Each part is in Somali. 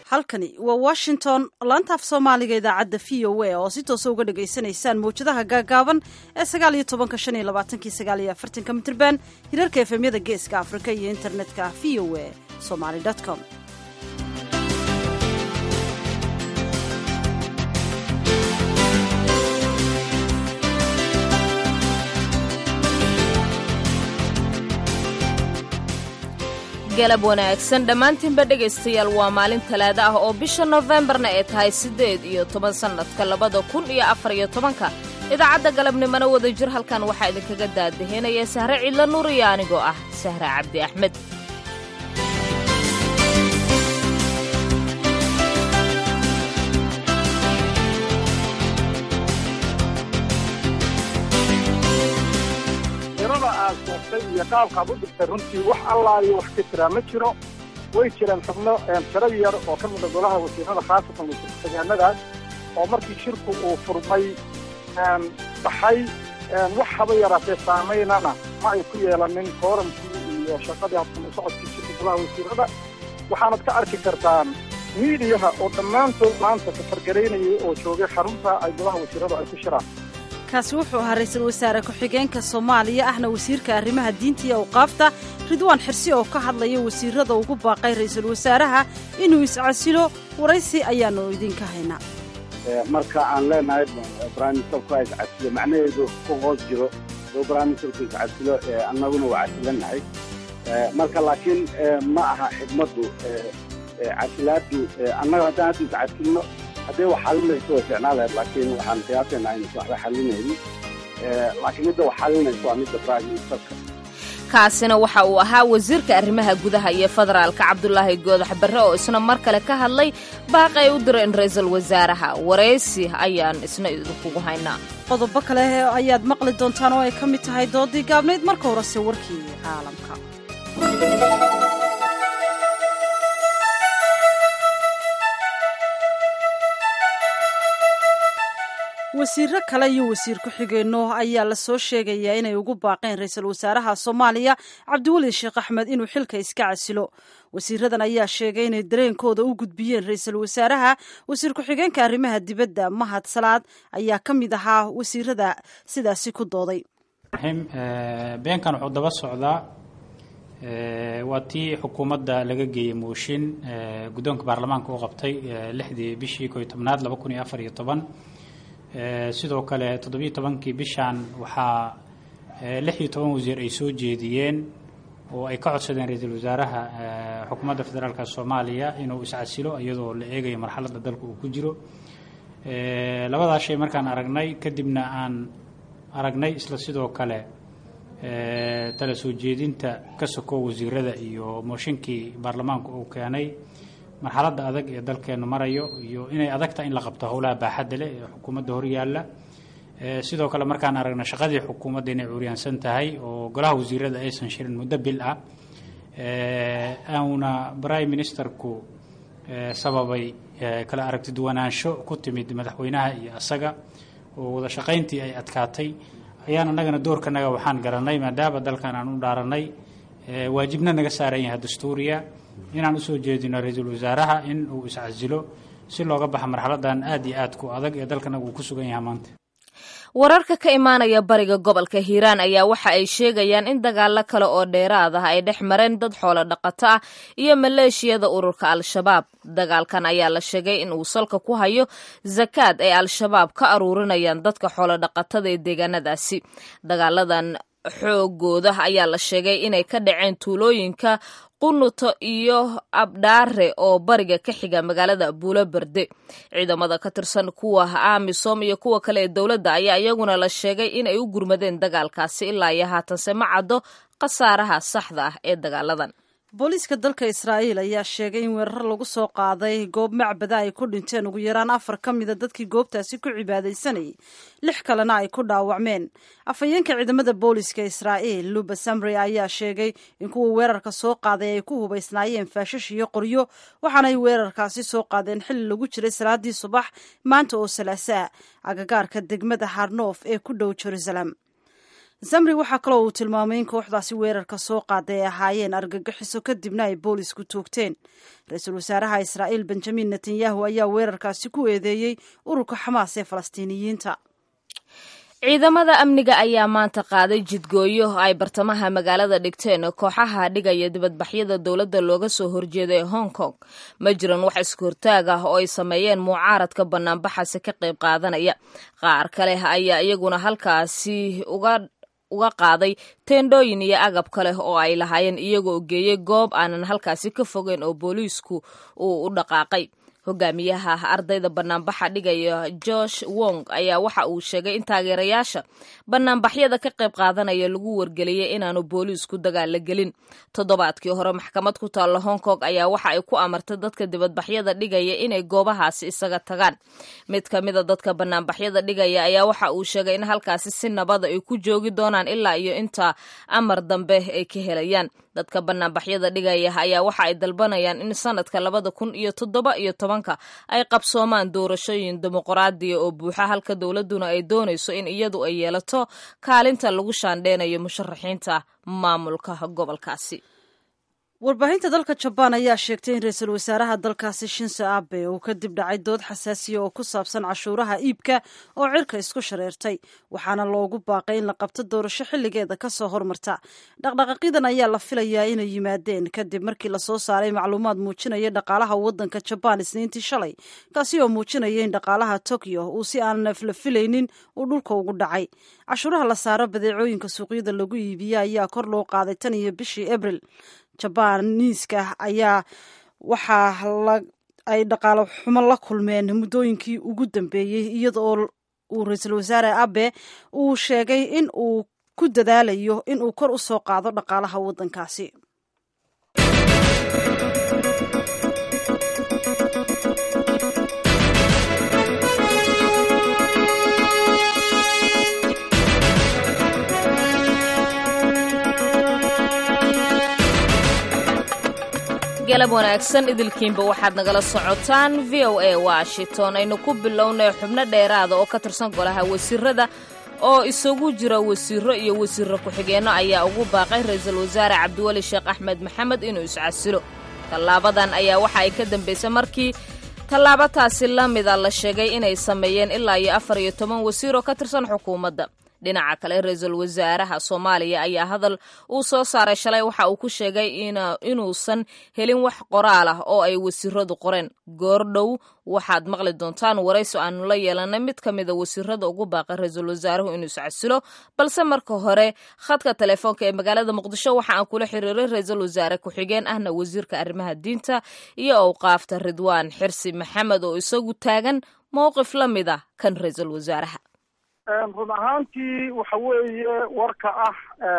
halkani waa washington laantaaf soomaaliga idaacadda v o a oo si toosa uga dhagaysanaysaan mawjadaha gaagaaban ee sagaal iyo tobanka shan iyo labaatanki sagaal iyo afartanka mitrban hirarka efemyada geeska afrika iyo internetka v o a somaly com galab wanaagsan dhammaantiinba dhegaystayaal waa maalin talaado ah oo bisha nofembarna ay tahay siddeed iyo toban sannadka labada kun iyo afar iyo tobanka idaacadda galabnimona wada jir halkan waxaa idinkaga daadaheynaya sahre cidlo nuur iyo anigoo ah sahre cabdi axmed tirada aad soogtay iyo qaabkaad u dhigtay runtii wax allaayo wax ka jiraa ma jiro way jireen xubno tiro yar oo ka mida golaha wasiirada khaasatan wasiirdegaanadaas oo markii shirku uu furmay baxay wax haba yaraatee saamaynana ma ay ku yeelanin kooramkii iyo shaqadii habsan u socodkii shirka golaha wasiirada waxaanad ka arki kartaan miidiyaha oo dhammaantood maanta safargaraynayay oo joogay xarunta ay golaha wasiiradu ay ku shiraan kaasi wuxuu ahaa ra-iisul wasaare ku-xigeenka soomaaliya ahna wasiirka arrimaha diinta iyo awqaafta ridwaan xirsi oo ka hadlaya wasiirada ugu baaqay ra-iisul wasaaraha inuu iscasilo waraysi ayaannu idinka haynaa marka aan leenahay brimisterku ha iscasilo macnaheedu ku hoos jiro oo brimisterku iscasilo annaguna waa casilannahay marka laakiin ma aha xidmaddu casilaaddu annaga haddaan hadda iscasilno haddee wax xalinayso way ficnaa lahayd laakiin waxaan qiyaasaynaa inaysan waxba xalinaynin laakiin midda wax xalinayso waa midda prime ministerka kaasina waxa uu ahaa wasiirka arrimaha gudaha iyo federaalka cabdulaahi goodax barre oo isna mar kale ka hadlay baaqi ay u direen ra-iisul wasaaraha waraysi ayaan isna idinkugu haynaa qodobo kale ayaad maqli doontaan oo ay ka mid tahay doodii gaabnayd marka horese warkii caalamka wasiiro kale iyo wasiir ku-xigeenno ayaa la soo sheegayaa inay ugu baaqeen ra-iisul wasaaraha soomaaliya cabdiweli sheekh axmed inuu xilka iska casilo wasiiradan ayaa sheegay inay dareenkooda u gudbiyeen ra-iisul wasaaraha wasiir ku-xigeenka arrimaha dibadda mahad salaad ayaa ka mid ahaa wasiirada sidaasi ku dooday beenkan wuxuu daba socdaa waa tii xukuumadda laga geeyey mooshin guddoonka baarlamaanka u qabtay lixdii bishii ko iyo tobnaad laba kun iyo afar iyo toban sidoo kale toddobiyo tobankii bishan waxaa lix iyo toban wasiir ay soo jeediyeen oo ay ka codsadeen ra-iisul wasaaraha xukuumadda federaalka soomaaliya inuu iscasilo iyadoo la eegayo marxaladda dalka uu ku jiro labadaas shay markaan aragnay kadibna aan aragnay isla sidoo kale tala soo jeedinta ka soko wasiirada iyo mooshinkii baarlamaanku uu keenay marxaladda adag ee dalkeenu marayo iyo inay adagta in la qabto howlaha baaxadda leh ee xukuumadda horyaalla sidoo kale markaan aragna shaqadii xukuumadda inay curyaansan tahay oo golaha wasiirada aysan shirin muddo bil ah auna prime ministerku sababay kala aragti duwanaansho ku timid madaxweynaha iyo asaga oo wada shaqayntii ay adkaatay ayaan annagana doorkanaga waxaan garanay maadaama dalkan aan u dhaaranay waajibna naga saaran yahay dastuuriya inaan usoo jeedino ra-iisul wasaaraha in uu iscasilo si looga baxa marxaladan aad iyo aad ku adag ee dalkanaga uu ku sugan yahay maanta wararka ka imaanaya bariga gobolka hiiraan ayaa waxa ay sheegayaan in dagaalo kale oo dheeraad ah ay dhex mareen dad xoolo dhaqato ah iyo maleeshiyada ururka al-shabaab dagaalkan ayaa la sheegay in uu salka ku hayo zakaad ay al-shabaab ka aruurinayaan dadka xoolo dhaqatada ee deegaanadaasi dagaaladan xoogooda ayaa la sheegay inay ka dhaceen tuulooyinka qunuto iyo abdhaare oo bariga ka xiga magaalada buulo berde ciidamada ka tirsan kuwa amisom iyo kuwa kale ee dowladda ayaa iyaguna la sheegay inay u gurmadeen dagaalkaasi ilaa iyo haatanse ma caddo khasaaraha saxda ah ee dagaaladan booliiska dalka israa'iil ayaa sheegay in weerar lagu soo qaaday goob macbada ay ku dhinteen ugu yaraan afar ka mida dadkii goobtaasi ku cibaadaysanayay lix kalena ay ku dhaawacmeen afhayeenka ciidamada booliiska israa'iil luba samre ayaa sheegay in kuwa weerarka soo qaaday ay ku hubaysnaayeen faashash iyo qoryo waxaanay weerarkaasi soo qaadeen xilli lagu jiray salaadii subax maanta oo salaasaa agagaarka degmada harnoof ee ku dhow jerusalem zamri waxaa kaloo uu tilmaamay in kooxdaasi weerarka soo qaaday ay ahaayeen argagixiso kadibna ay boolisku toogteen ra-iisul wasaaraha israa'iil benjamin netanyahu ayaa weerarkaasi ku eedeeyey ururka xamaas ee falastiiniyiinta ciidamada amniga ayaa maanta qaaday jidgooyo ay bartamaha magaalada dhigteen kooxaha dhigaya dibadbaxyada dowladda looga soo horjeeda ee hong kong ma jiran wax isku hortaag ah oo ay sameeyeen mucaaradka banaanbaxasi ka qayb qaadanaya qaar kale ayaa iyaguna halkaasi uga uga qaaday teendhooyin iyo agab kale oo ay lahaayeen iyagoo geeyey goob aanan halkaasi ka fogeyn oo booliisku uu u dhaqaaqay hogaamiyaha ardayda banaanbaxa dhigaya josh wong ayaa waxa uu sheegay in taageerayaasha banaanbaxyada ka qayb qaadanaya lagu wargeliyey inaanu booliisku dagaal la gelin toddobaadkii hore maxkamad ku taalla hong kong ayaa waxa ay ku amartay dadka dibadbaxyada dhigaya inay goobahaasi isaga tagaan mid ka mida dadka banaanbaxyada dhigaya ayaa waxa uu sheegay in halkaasi si nabada ay ku joogi doonaan ilaa iyo inta amar dambe ay ka helayaan dadka banaanbaxyada dhigaya ayaa waxa ay dalbanayaan in sanadka labada kun iyo toddoba iyo tobanka ay qabsoomaan doorashooyin dimuqraadiya oo buuxa halka dowladduna ay doonayso in iyadu ay yeelato kaalinta lagu shaandheynayo musharaxiinta maamulka gobolkaasi warbaahinta dalka jabaan ayaa sheegtay in ra-iisul wasaaraha dalkaasi shinso abe uu kadib dhacay dood xasaasiya oo ku saabsan cashuuraha iibka oo cirka isku shareertay waxaana loogu baaqay in la qabto doorasho xilligeeda kasoo hormarta dhaqdhaqaaqidan ayaa la filayaa inay yimaadeen kadib markii lasoo saaray macluumaad muujinaya dhaqaalaha wadanka jabaan isniintii shalay kaasi oo muujinaya in dhaqaalaha tokyo uu si aan neefla filaynin uu dhulka ugu dhacay cashuuraha la saaro badeecooyinka suuqyada lagu iibiya ayaa kor loo qaaday tan iyo bishii abril jabaniiska ayaa waxaa ay dhaqaalo xumo la kulmeen muddooyinkii ugu dambeeyey iyada oo uu ra-iisul wasaare abe uu sheegay in uu ku dadaalayo in uu kor u soo qaado dhaqaalaha waddankaasi galab wanaagsan idilkiinba waxaad nagala socotaan v o a washington aynu ku bilownay xubno dheeraada oo ka tirsan golaha wasiirada oo isugu jira wasiiro iyo wasiiro ku-xigeenno ayaa ugu baaqay ra-iisul wasaare cabdiweli sheekh axmed maxamed inuu iscasilo tallaabadan ayaa waxa ay ka dambaysay markii tallaabataasi la mida la sheegay inay sameeyeen ilaa iyo afar iyo toban wasiir oo ka tirsan xukuumadda dhinaca kale ra-iisul wasaaraha soomaaliya ayaa hadal uu soo saaray shalay waxa uu ku sheegay inuusan helin wax qoraal ah oo ay wasiiradu qoreen goordhow waxaad maqli doontaan warayso aanu la yeelanay mid ka mida wasiirada ugu baaqay ra-iisul wasaaruhu inuu iscasilo balse marka hore khadka telefoonka ee magaalada muqdisho waxa aan kula xiriiray ra-iisul wasaare ku-xigeen ahna wasiirka arrimaha diinta iyo owqaafta ridwaan xirsi maxamed oo isagu taagan mowqif la mid ah kan ra-iisul wasaaraha run ahaantii waxa weeye warka ah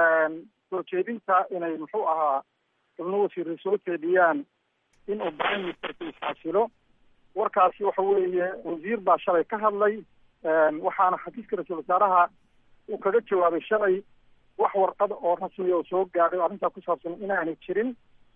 soo jeedinta inay muxuu ahaa xubno wasiiray soo jeediyaan in uu prime ministerka isxasilo warkaasi waxa weeye wasiir baa shalay ka hadlay waxaana xafiiska ra-iisul wasaaraha uu kaga jawaabay shalay wax warqada oo rasmiya oo soo gaadhay arrintaa ku saabsan inaanay jirin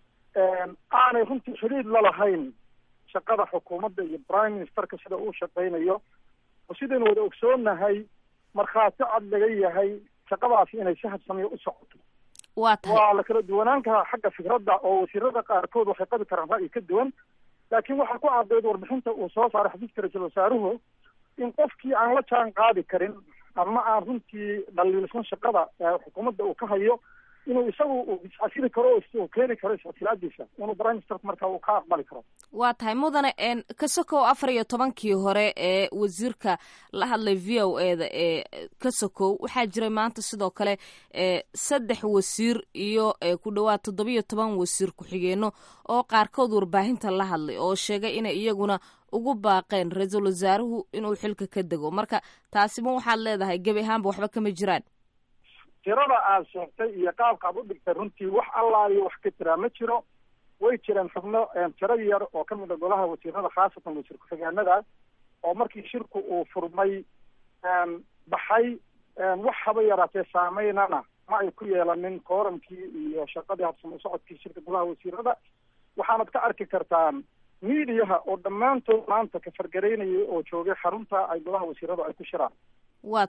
aanay runtii xidhiid la lahayn shaqada xukuumadda iyo prime ministerka sida uu shaqaynayo oo sidaynu wada ogsoonahay markhaati cad laga yahay shaqadaasi inay si habsamiyo u socoto waa tahay waa la kala duwanaan karaa xagga fikradda oo wasiirada qaarkood waxay qabi karaan ra'yi ka duwan laakiin waxaa ku caddeyd warbixinta uu soo saaray xafiiska ra-iisul wasaaruhu in qofkii aan la jaan qaadi karin ama aan runtii dhaliilsan shaqada xukuumadda uu ka hayo inuu isagu iscasili karo oo keeni karo iscasilaadiisa inuu prime ministerku markaa uu ka aqbali karo waa tahay mudane kasokow afar iyo tobankii hore ee wasiirka la hadlay v o e da ee kasokow waxaa jiray maanta sidoo kale saddex wasiir iyo ku dhowaad toddobiyo toban wasiir ku-xigeenno oo qaarkood warbaahinta la hadlay oo sheegay inay iyaguna ugu baaqeen ra-iisul wasaaruhu inuu xilka ka dego marka taasi ma waxaad leedahay gebi ahaanba waxba kama jiraan tirada aad sheegtay iyo qaabka ad u dhigtay runtii wax allaaliyo wax ka jiraa ma jiro way jireen xubno tiro yar oo ka mid a golaha wasiirada khaasatan wasiir ku-xigeenada oo markii shirku uu furmay baxay wax haba yaraatee saameynana ma ay ku yeelanin kooramkii iyo shaqadii habsamo socodkii shirka golaha wasiirada waxaanad ka arki kartaan miidiyaha oo dhammaantood maanta ka fargaraynayay oo joogay xarunta ay golaha wasiiradu ay ku shiraan waa tahay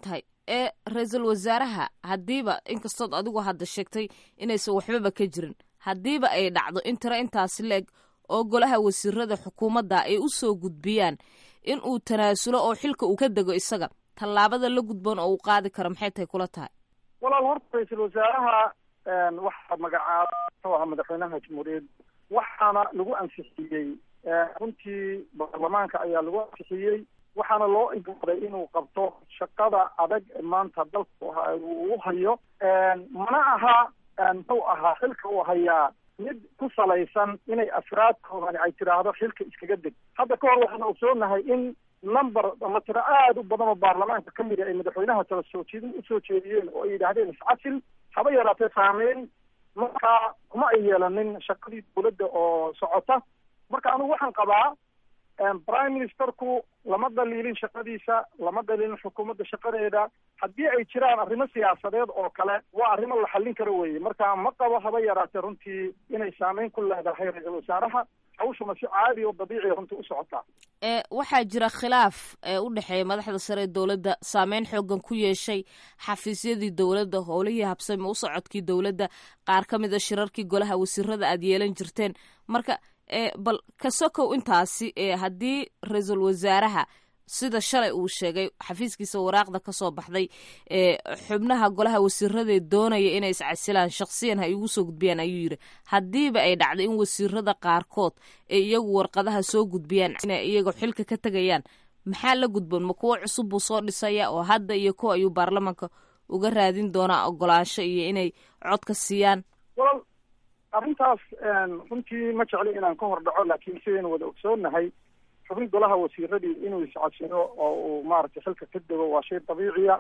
ee ra-iisul wasaaraha haddiiba inkastood adigu hadda sheegtay inaysan waxbaba ka jirin haddiiba ay dhacdo in tiro intaasi la-eg oo golaha wasiirada xukuumadda ay u soo gudbiyaan in uu tanaasulo oo xilka uu ka dego isaga tallaabada la gudboon oo uu qaadi karo maxay tahay kula tahay walaal horta ra-iisul wasaaraha waxaa magacaaba muxuu ahaa madaxweynaha jamhuuriyadda waxaana lagu ansixiyey runtii baarlamaanka ayaa lagu ansixiyey waxaana loo igaaday inuu qabto shaqada adag maanta dalka uu hayo mana aha muxuu ahaa xilka uu hayaa mid ku salaysan inay afraadkoodani ay tidhaahdo xilka iskaga deg hadda ka hor waxaan ogsoonahay in number ama tiro aada u badan oo baarlamaanka ka mid a ay madaxweynaha tala soo jeedin usoo jeediyeen oo ay yidhaahdeen iscasil haba yaraatee saameyn markaa kuma ay yeelanin shaqadii dawladda oo socota marka anigu waxaan qabaa prime ministerku lama dhaliilin shaqadiisa lama dhaliilin xukuumadda shaqadeeda haddii ay jiraan arrimo siyaasadeed oo kale waa arrimo la xallin karo weeye marka ma qabo haba yaraatee runtii inay saameyn ku leedahay ra-iisul wasaaraha hawshuna si caadi oo dabiiciya runtii u socotaa ee waxaa jira khilaaf ee u dhexeeya madaxda sare ee dowladda saameyn xoogan ku yeeshay xafiisyadii dowladda howlihii habsami u socodkii dowladda qaar ka mid a shirarkii golaha wasiirada aad yeelan jirteen marka e bal ka sokow intaasi ee haddii ra-iisul wasaaraha sida shalay uu sheegay xafiiskiisa waraaqda ka soo baxday ee xubnaha golaha wasiiradae doonaya inay iscasilaan shaksiyan ha igu soo gudbiyaan ayuu yidhi haddiiba ay dhacday in wasiirada qaarkood ee iyagu warqadaha soo gudbiyaan inay iyaga xilka ka tegayaan maxaa la gudboon ma kuwo cusub buu soo dhisaya oo hadda iyo kuwa ayuu baarlamaanka uga raadin doonaa ogolaansho iyo inay cod ka siiyaan walal arrintaas runtii ma jecli inaan ka hor dhaco laakiin sidaynu wada ogsoonahay xubin golaha wasiiradii inuu iscadsino oo uu maaragtay xilka ka dego waa shay dabiiciya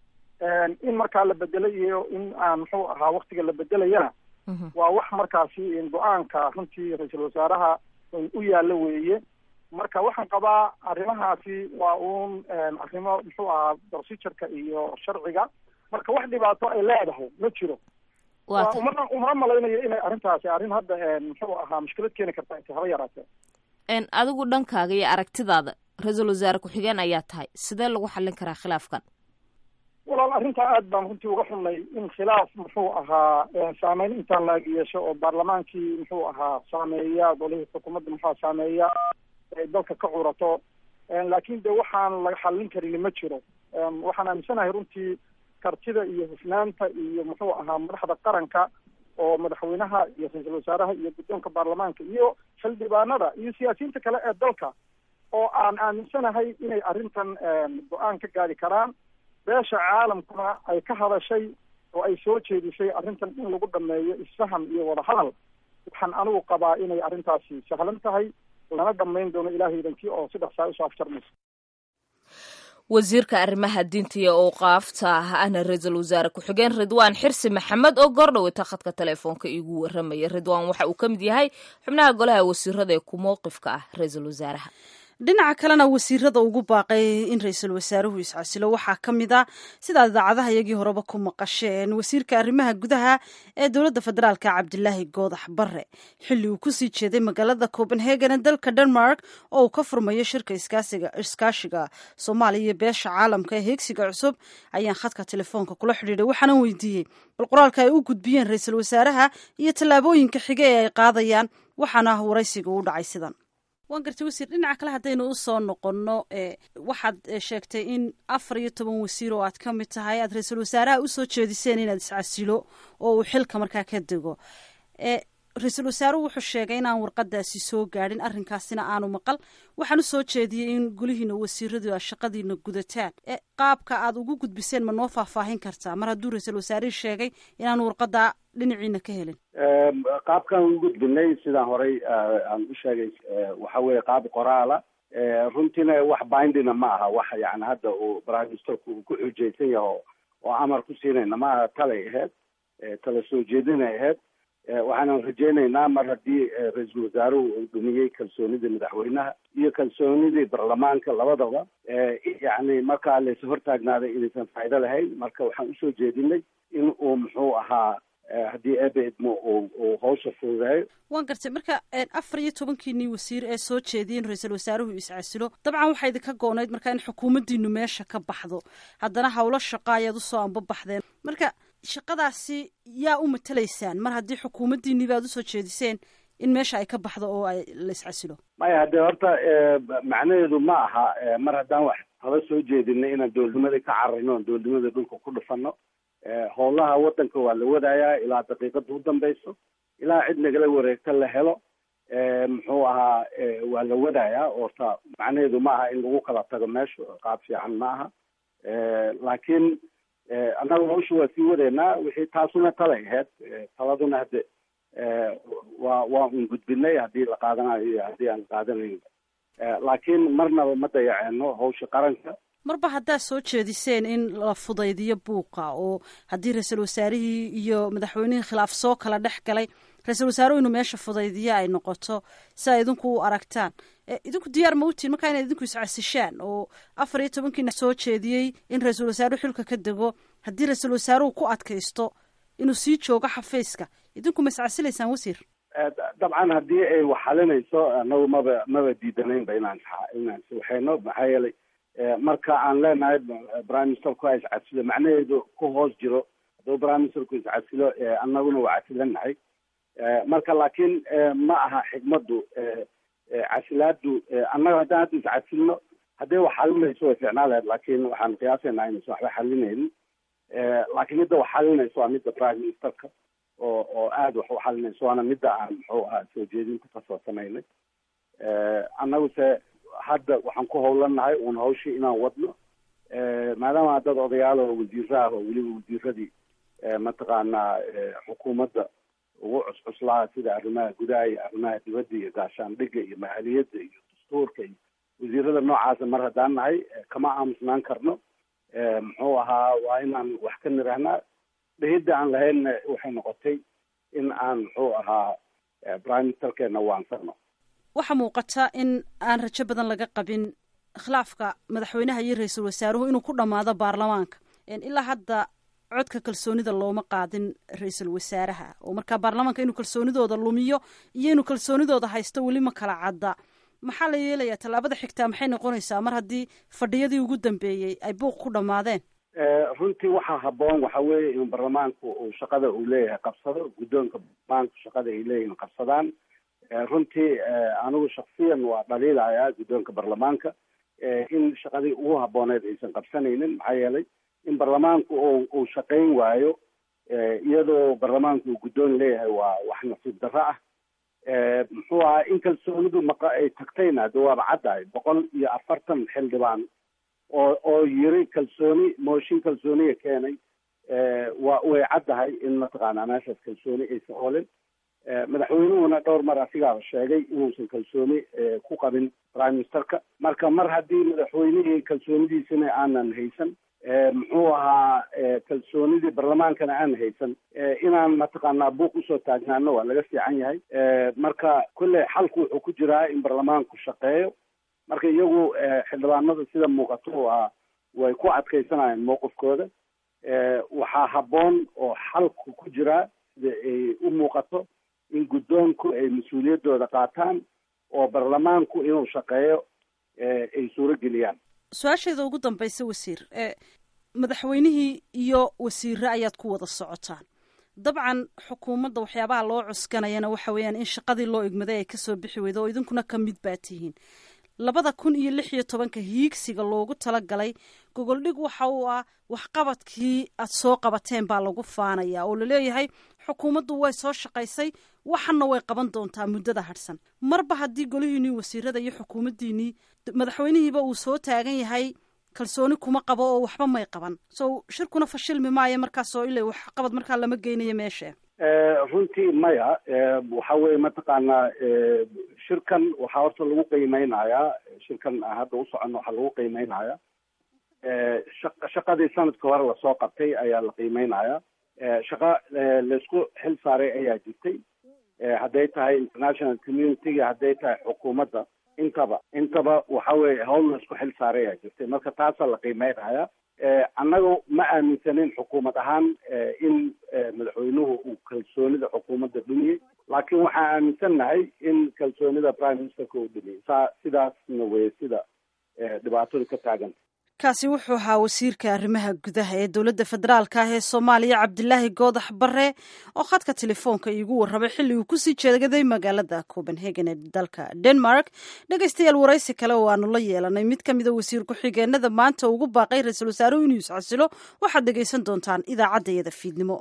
in markaa la bedelo iyo in aan muxuu ahaa waktiga la bedelayana waa wax markaasi go-aanka runtii ra-iisul wasaaraha u yaallo weeye marka waxaan qabaa arrimahaasi waa uun arrimo muxuu ahaa procedureka iyo sharciga marka wax dhibaato ay leedahay ma jiro umana umana malaynayo inay arrintaasi arrin hadda muxuu ahaa mushkilad keeni karta inta haba yaraatee n adigu dhankaaga iyo aragtidaada ra-iisul wasaare ku-xigeen ayaa tahay sidee lagu xallin karaa khilaafkan walaal arrintaa aad baan runtii uga xunnay in khilaaf muxuu ahaa saameyn intaan laag yeesho oo baarlamaankii muxuu ahaa saameeya golihii xukuumadda muxua saameeya ay dalka ka curato laakiin de waxaan laga xallin karini ma jiro waxaan aaminsanahay runtii kartida iyo hufnaanta iyo muxuu ahaa madaxda qaranka oo madaxweynaha iyo ra-iisul wasaaraha iyo guddoonka baarlamaanka iyo xildhibaanada iyo siyaasiyiinta kale ee dalka oo aan aaminsanahay inay arrintan go-aan ka gaari karaan beesha caalamkuna ay ka hadashay oo ay soo jeedisay arrintan in lagu dhameeyo isfaham iyo wadahadal waxaan anigu qabaa inay arrintaasi sahlan tahay lana dhamayn doono ilaahay idankii oo si dhaqsaa usoo afjarmayso wasiirka arrimaha diinta iyo owqaafta ahna ra-iisul wasaare ku-xigeen ridwaan xirsi maxamed oo goordhaweyta khadka teleefoonka iigu waramaya ridwaan waxa uu ka mid yahay xubnaha golaha wasiirada ee ku mowqifka ah ra-iisul wasaaraha dhinaca kalena wasiirada ugu baaqay in ra-iisul wasaaruhu iscasilo waxaa ka mid a sidaad idaacadaha iyagii horeba ku maqasheen wasiirka arrimaha gudaha ee dowladda federaalka cabdilaahi goodax barre xilli uu kusii jeeday magaalada copenhagen ee dalka denmark oo uu ka furmayo shirka iskaashiga soomaaliya iyo beesha caalamka ee heegsiga cusub ayaan khadka telefoonka kula xidhiidhay waxaana weydiiyey bal qoraalka ay u gudbiyeen ra-iisul wasaaraha iyo tallaabooyinka xige ee ay qaadayaan waxaana waraysiga u dhacay sidan waan gartay wasiir dhinaca kale haddaynu u soo noqonno waxaad sheegtay in afar iyo toban wasiir oo aad ka mid tahay aad ra-iisul wasaaraha usoo jeediseen inaad iscasilo oo uu xilka markaa ka dego ra-iisul wasaaruhu wuxuu sheegay inaan warqadaasi soo gaadhin arrinkaasina aanu maqal waxaan usoo jeediyey in gulihiina wasiiradu a shaqadiina gudataan qaabka aad ugu gudbiseen ma noo faahfaahin kartaa mar hadduu ra-iisul wasaarihii sheegay inaan warqada dhinaciina ka helin qaabkaan u gudbinay sidaan horey aan u sheegay waxa weeye qaab qoraala runtiina wax bindina ma aha wax yani hadda uu prime ministerku uu ku xujaysan yaho oo amar ku siinayna ma aha talay ahayd tala soo jeedinay ahayd waxaanan rajaynaynaa mar haddii ra-iisul wasaaruhu uu dhumiyey kalsoonidii madaxweynaha iyo kalsoonidii baarlamaanka labadaba yani markaa laysa hortaagnaaday inaysan faa'ido lahayn marka waxaan usoo jeedinay in uu muxuu ahaa haddii eebe idmo uu hawsha fududeeyo waan gartay marka afar iyo tobankiinii wasiir ee soo jeediyay in ra-iisul wasaaruhu iscasilo dabcan waxaa idinka goonayd marka in xukuumaddiinu meesha ka baxdo haddana howlo shaqa ayaad usoo ambabaxdeen marka shaqadaasi yaa u matalaysaan mar haddii xukuumaddiinii baad usoo jeediseen in meesha ay ka baxdo oo ay la iscasilo maya haddee horta macnaheedu ma aha mar haddaan wax haba soo jeedinay inaan dowladnimadii ka cararno oon dowladnimadii dhulka ku dhufano howlaha waddanka waa la wadayaa ilaa daqiiqada u dambayso ilaa cid nagala wareegta la helo muxuu ahaa waa la wadayaa orta macnaheedu ma aha in lagu kala tago meesha qaab fiican ma aha laakiin annaga hawsha waa sii wadeynaa wixii taasuna talay ahayd taladuna hadde waa waa un gudbinay haddii la qaadanayo iyo haddii aan qaadanayn laakiin marnaba ma dayaceeno hawsha qaranka marba haddaad soo jeediseen in la fudaydiyo buuqa oo haddii ra-iisul wasaarihii iyo madaxweynihii khilaaf soo kala dhex galay ra-iisul wasaaruhu inuu meesha fudaydiyo ay noqoto si ay idinku u aragtaan idinku diyaar ma utiin markaa inaad idinku iscasishaan oo afar iyo tobankiina soo jeediyey in ra-iisul wasaaruhu xilka ka dego haddii ra-iisul wasaaruhu ku adkaysto inuu sii joogo xafiiska idinku ma iscasilaysaan wasiir dabcan haddii ay waxalinayso anagu maba maba diidanaynba inaan inaan iswaxeyno maxaa yeelay marka aan leenahay prime ministerku ha iscasilo macnaheedu ku hoos jiro hadduu prime ministerku iscasilo annaguna waa casilanahay marka laakiin ma aha xikmaddu casilaadu annaga haddaan hadda iscasilno haddii wax xalinayso way ficnaa lahayd laakiin waxaan qiyaasaynaa inaysan waxba xalinaynin laakiin midda wax xalinayso waa midda prime ministerka oo oo aada wax u xalinayso waana midda aan muxuu ahaa soo jeedinta kasoo samaynay annaguse hadda waxaan ku howlanahay uun hawshii inaan wadno maadaama dad odayaal oo wasiiraah oo weliba wasiiradii mataqaanaa xukuumadda ugu cuscuslaa sida arrimaha gudaha iyo arrimaha dibadda iyo gaashaandhigga iyo maaliyadda iyo dastuurka iyo wasiirada noocaasa mar haddaan nahay kama aamusnaan karno muxuu ahaa waa inaan wax ka nirahnaa dhehidda aan lahaynna waxay noqotay in aan muxuu ahaa prime ministerkeena waansano waxaa muuqata in aan rajo badan laga qabin khilaafka madaxweynaha iyo ra-iisul wasaaruhu inuu ku dhammaado baarlamaanka ilaa hadda codka kalsoonida looma qaadin ra-iisul wasaaraha oo markaa baarlamaanka inuu kalsoonidooda lumiyo iyo inuu kalsoonidooda haysto weli ma kala cadda maxaa la yeelayaa tallaabada xigtaa maxay noqonaysaa mar haddii fadhiyadii ugu dambeeyey ay buuq ku dhammaadeen runtii waxaa habboon waxa weeye in baarlamaanku uu shaqada uu leeyahay qabsado guddoonka baarlamaanku shaqada ay leeyihin qabsadaan runtii anigu shaksiyan waa dhaliilayaa guddoonka baarlamaanka in shaqadii ugu habbooneed aysan qabsanaynin maxaa yeelay in baarlamaanku u uu shaqayn waayo iyadoo baarlamaanku uu guddoon leeyahay waa wax nasiib darro ah muxuu ahaa in kalsoonidu maqa ay tagtayna de waaba caddahay boqol iyo afartan xildhibaan oo oo yiri kalsooni mooshin kalsooniya keenay waa way caddahay in mataqaanaa meeshaas kalsooni aysan olin madaxweynuhuna dhowr mar asigaaba sheegay inuusan kalsooni ku qabin prime ministerka marka mar haddii madaxweynihii kalsoonidiisina aanan haysan muxuu ahaa kalsoonidii baarlamaankana aan haysan inaan mataqaanaa buuq usoo taagnaano waa laga fiican yahay marka kolley xalku wuxuu ku jiraa in baarlamaanku shaqeeyo marka iyagu xildhibaanada sida muuqato waa way ku adkaysanayaan mowqifkooda waxaa habboon oo xalku ku jiraa sida ay u muuqato in guddoonku ay mas-uuliyaddooda qaataan oo baarlamaanku inuu shaqeeyo ay suuro geliyaan su-aasheeda ugu dambaysa wasiir madaxweynihii iyo wasiire ayaad ku wada socotaan dabcan xukuumadda waxyaabaha loo cuskanayana waxa weeyaan in shaqadii loo igmaday ay kasoo bixi weydo oo idinkuna ka mid baa tihiin labada kun iyo lix iyo tobanka hiigsiga loogu talagalay gogoldhig waxa uu ah waxqabadkii aad soo qabateen baa lagu faanaya oo laleeyahay xukuumaddu way soo shaqaysay waxana way qaban doontaa muddada hadhsan marba haddii golihiinii wasiirada iyo xukuumaddiinii madaxweynihiiba uu soo taagan yahay kalsooni kuma qabo oo waxba may qaban so shirkuna fashilmi maayo markaas oo ila waxqabad markaa lama geynayo meesha runtii maya waxa weye mataqaanaa shirkan waxaa horta lagu qiimeynayaa shirkan hadda u socono waxaa lagu qiimeynayaa shaqadii sanadka hore lasoo qabtay ayaa la qiimeynayaa shaqa laisku xil saaray ayaa jirtay hadday tahay international community-ga hadday tahay xukuumadda intaba intaba waxa weye hawl laisku xil saaray ayaa jirtay marka taasaa la qiimeynayaa annagu ma aaminsanin xukuumad ahaan in madaxweynuhu uu kalsoonida xukuumadda dhumiyey laakiin waxaan aaminsannahay in kalsoonida prime ministerka uu dhumiyey saa sidaasna wey sida dhibaatadu ka taaganta kaasi wuxuu ahaa wasiirka arrimaha gudaha ee dowladda federaalka ah ee soomaaliya cabdilaahi goodax bare oo khadka telefoonka iigu warramay xilli uu kusii jeegaday magaalada copenhagen ee dalka denmark dhegaystayaal waraysi kale oo aanu la yeelanay mid ka mida wasiir ku-xigeenada maanta ugu baaqay ra-iisul wasaaruhu inuu iscasilo waxaad dhegaysan doontaan idaacaddayada fiidnimo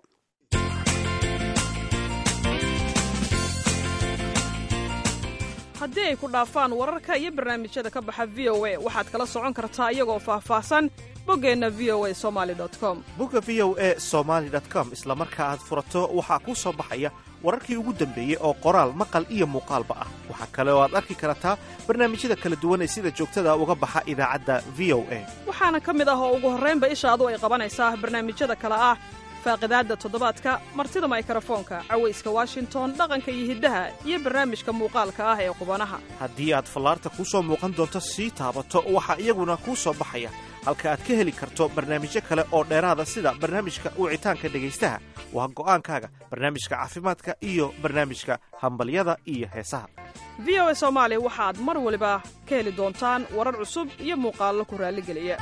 haddii ay ku dhaafaan wararka iyo barnaamijyada ka baxa v o a waxaad kala socon kartaa iyagoo faahfaahsan boggeenna v o a somali com bogga v o e somaali com isla marka aad furato waxaa kuu soo baxaya wararkii ugu dambeeyey oo qoraal maqal iyo muuqaalba ah waxaa kale oo aad arki kartaa barnaamijyada kala duwan ee sida joogtada uga baxa idaacadda v o a waxaana ka mid ah oo ugu horraynba ishaadu ay qabanaysaa barnaamijyada kale ah faaqidaadda toddobaadka martida maykarafoonka cawayska washington dhaqanka iyo hiddaha iyo barnaamijka muuqaalka ah ee qubanaha haddii aad fallaarta kuu soo muuqan doonto sii taabato waxaa iyaguna kuu soo baxaya halka aad ka heli karto barnaamijyo kale oo dheeraada sida barnaamijka wicitaanka dhegaystaha waa go'aankaaga barnaamijka caafimaadka iyo barnaamijka hambalyada iyo heesaha v o a soomaali waxaad mar waliba ka heli doontaan warar cusub iyo muuqaallo ku raalligeliya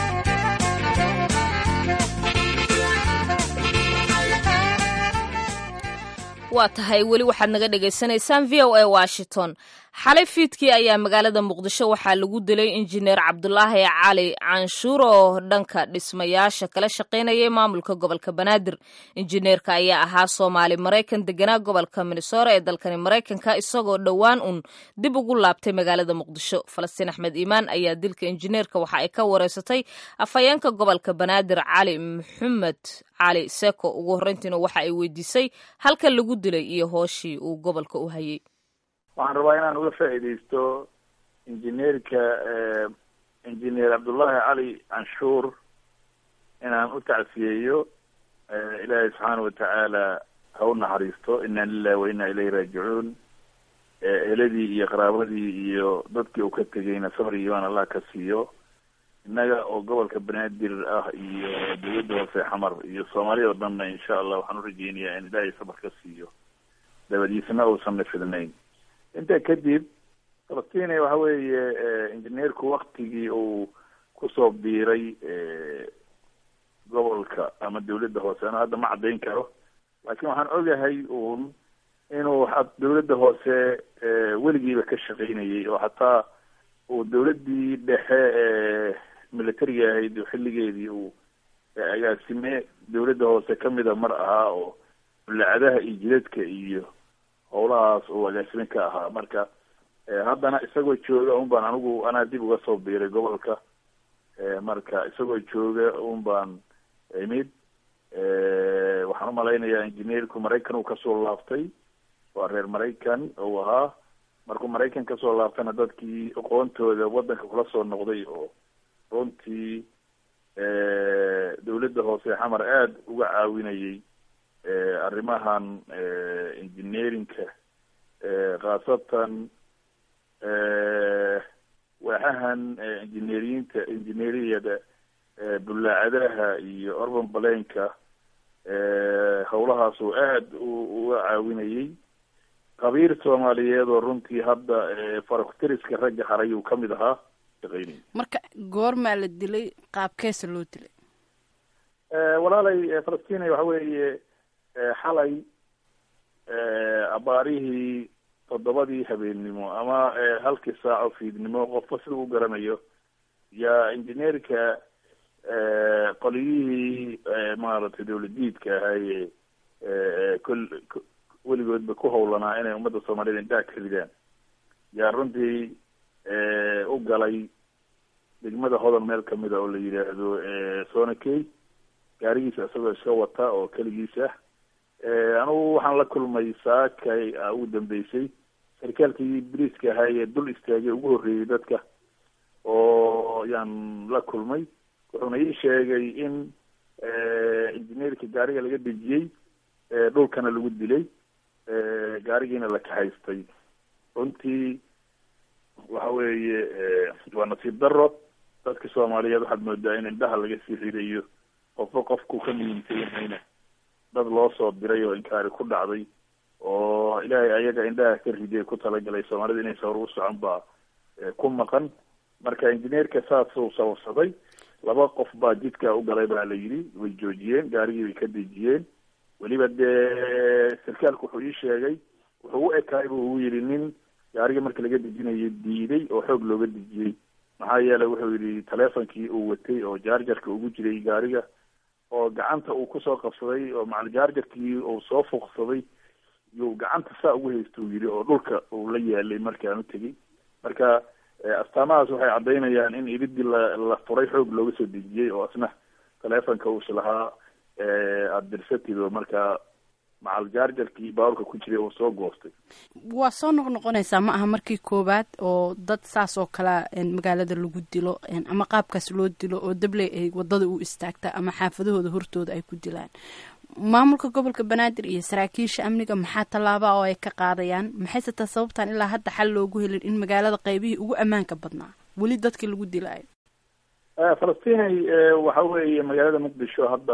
waa tahay weli waxaad naga dhagaysanaysaan v o a washington xalay fiidkii ayaa magaalada muqdisho waxaa lagu dilay injineer cabdulaahi cali canshuur oo dhanka dhismayaasha kala shaqaynayay maamulka gobolka banaadir injineerka ayaa ahaa soomaali maraykan deganaa gobolka minnesora ee dalkani maraykanka isagoo dhowaan un dib ugu laabtay magaalada muqdisho falastiin axmed iimaan ayaa dilka injineerka waxa ay ka wareysatay afhayeenka gobolka banaadir cali maxamed cali seko ugu horreyntiina waxa ay weydiisay halka lagu dilay iyo hooshii uu gobolka u hayay waxaan rabaa inaan uga faa'iidaysto injineerka injineer cabdullaahi cali canshuur inaan u tacsiyeeyo ilaahay subxaana watacaala ha u naxariisto inna lilahi wa inna ilayhi raajicuun eheladii iyo qaraabadii iyo dadkii uu ka tegayna sabr iyo imaan allah ka siiyo innaga oo gobolka banaadir ah iyo dawladda hoose xamar iyo soomaaliya oo dhanna insha allah waxaan u rajeynayaa in ilaahay sabar ka siiyo dabadiisna uusan nafidnayn intaa kadib falastiin waxa weeye injineerku waktigii uu kusoo biiray gobolka ama dawladda hoose ano hadda ma caddayn karo laakiin waxaan ogahay uun inuu dawladda hoose weligiiba ka shaqaynayay oo hataa uu dawladdii dhexe ee militariga ahayd xilligeedii uu agaasime dawladda hoose kamida mar ahaa oo bulacadaha iyo jidadka iyo howlahaas uu agaasime ka ahaa marka haddana isagoo jooga un baan anigu anaa dib uga soo biiray gobolka marka isagoo jooga un baan imid waxaan umalaynayaa injineerku maraykan uu kasoo laaftay waa reer maraykan uu ahaa markuu maraykan kasoo laaftana dadkii aqoontooda wadanka kula soo noqday oo runtii dawladda hoose xamar aada uga caawinayay arrimahan engineerinka khaasatan waaxahan engineeriyiinta engineeriyada bullaacadaha iyo urban balenka howlahaas oo aada uga caawinayay qabiir soomaaliyeed oo runtii hadda farakutiriska ragga haray uu kamid ahaa shaqeynay marka goormaa la dilay qaabkeesa loo dilay walaalay falastiin waxa weeye xalay abaarihii toddobadii habeennimo ama halkii saaco fiidnimo qofka sida u garanayo yaa injineerka qoliyihii maaragtay dawladiidka ahaaye kol weligoodba ku hawlanaa inay ummadda soomaaliyed indhaha ka ridaan yaa runtii u galay degmada hodan meel kamida oo la yidhaahdo sonakey gaarigiisa isagoo iska wata oo keligiis ah anugu waxaan la kulmay saakay ugu dambeysay sarkaalkii briiska ahaa ee dul istaagay ugu horreeyey dadka oo yaan la kulmay wuxuuna ii sheegay in injineerka gaariga laga dejiyey dhulkana lagu dilay gaarigiina la kahaystay runtii waxa weeye waa nasiib daro dadka soomaaliyeed waxaad moodaa in indhaha laga sii ridayo qofba qofku ka muhiimsan yahayna dad loo soo diray oo inkaari ku dhacday oo ilaahay ayaga indhaha ka riday ku talagalay soomaalida inaysa hor u socon baa ku maqan marka injineerka saasuu sababsaday laba qof baa jidka u galay baa la yidhi way joojiyeen gaarigii bay ka dejiyeen weliba dee sarkaalku wuxuu ii sheegay wuxuu u ekaay bu uu yidhi nin gaarigii marka laga dejinayo diiday oo xoog looga dejiyey maxaa yeelay wuxuu yidhi teleefonkii uu watay oo jaarjarka ugu jiray gaariga oo gacanta uu kusoo qabsaday oo macal jaarjarkii uu soo fuuqsaday yuu gacanta saa ugu haysta uu yidhi oo dhulka uu la yaalay markaan u tegey marka astaamahaas waxay caddaynayaan in iridii la la furay xoog looga soo dejiyey oo asna teleefonka uus lahaa aada dirsatid oo markaa macal jaarjarkii baaburka ku jiray uu soo goostay waa soo noqnoqonaysaa ma aha markii koowaad oo dad saas oo kalea magaalada lagu dilo ama qaabkaas loo dilo oo dabley ay wadada u istaagta ama xaafadahooda hortooda ay ku dilaan maamulka gobolka banaadir iyo saraakiisha amniga maxaa tallaaba oo ay ka qaadayaan maxayse taa sababtaan ilaa hadda xal loogu helin in magaalada qaybihii ugu ammaanka badnaa weli dadkii lagu dilaayo falastinay waxa weeye magaalada muqdisho hadda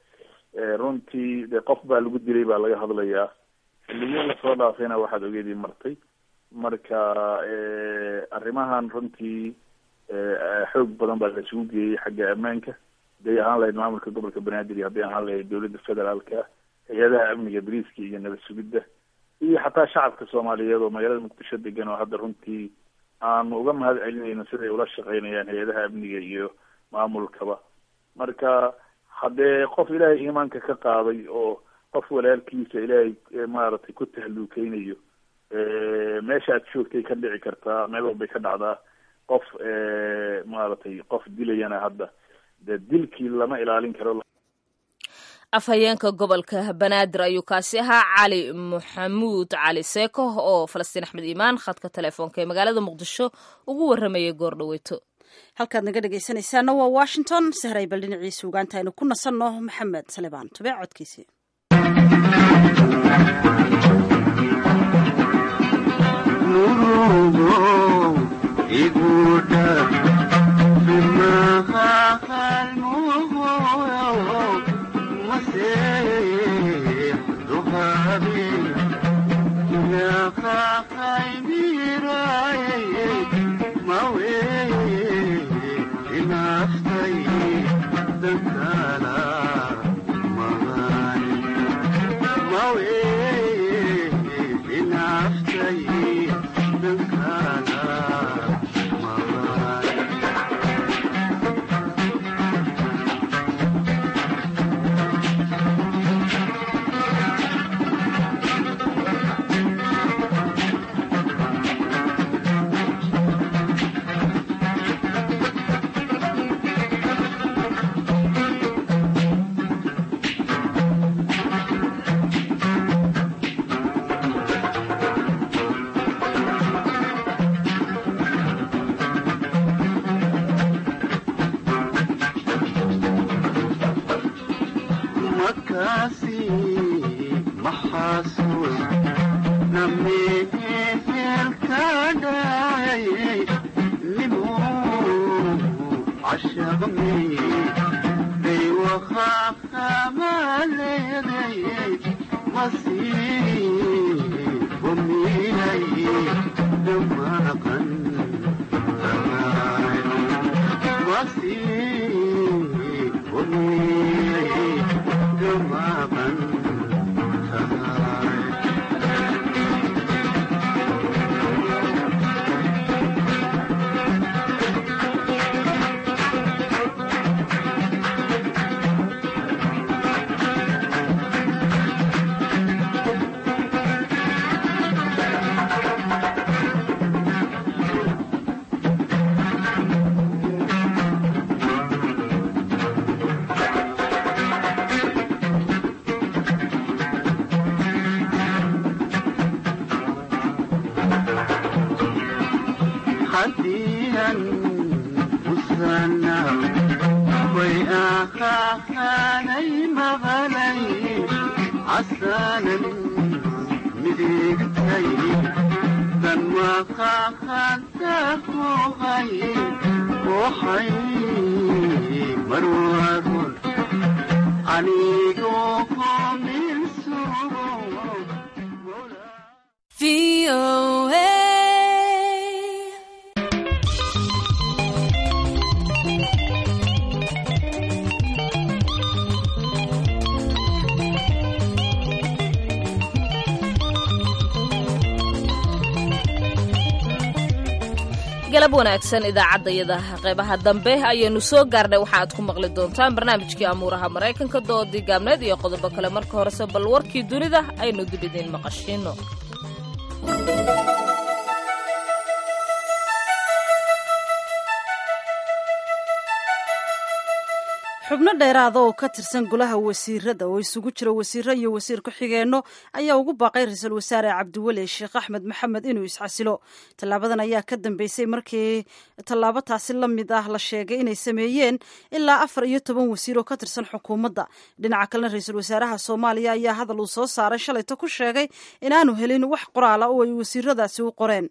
runtii de qof baa lagu dilay baa laga hadlayaa xilliyo lasoo dhaafayna waxaad ogeedii martay marka arrimahan runtii xoog badan baa la isugu geeyey xagga ammaanka haday ahaan lahayd maamulka gobolka banaadir iyo hadday ahaan lahayd dowladda federaalka hay-adaha amniga bariiska iyo nabad sugidda iyo xataa shacabka soomaaliyeed oo magaalada muqdisho degan oo hadda runtii aanu uga mahad celinayno siday ula shaqeynayaan hay-adaha amniga iyo maamulkaba marka haddee qof ilaahay iimaanka ka qaaday oo qof walaalkiisa ilaahay maaragtay ku tahluukeynayo meesha aad joogtay ka dhici kartaa meel walbay ka dhacdaa qof maaragtay qof dilayana hadda de dilkii lama ilaalin karo afhayeenka gobolka banaadir ayuu kaasi ahaa cali maxamuud cali seeko oo falastiin axmed iimaan khadka telefoonka ee magaalada muqdisho ugu waramayay goor dhaweyto halkaad naga dhegaysanaysaana waa washington sahray bal dhinaciisa ugaanta aynu ku nasanno maxamed salebaan tubee codkiisii waxay marwaadun anigoo qoominsugo galab wanaagsan idaacadayada qeybaha dambe ayaynu soo gaarnay waxa aad ku maqli doontaan barnaamijkii amuuraha maraykanka doodii gaabneed iyo qodobo kale marka horese bal warkii dunida aynu dib idiin maqashiino xubno dheeraada oo ka tirsan golaha wasiirada oo isugu jira wasiiro iyo wasiir ku-xigeenno ayaa ugu baaqay ra-iisul wasaare cabdiweli sheekh axmed maxamed inuu isxasilo tallaabadan ayaa ka dambeysay markii tallaabo taasi la mid ah la sheegay inay sameeyeen ilaa afar iyo toban wasiir oo ka tirsan xukuumadda dhinaca kalena ra-iisul wasaaraha soomaaliya ayaa hadal uu soo saaray shalayto ku sheegay inaanu helin wax qoraala oo ay wasiiradaasi u qoreen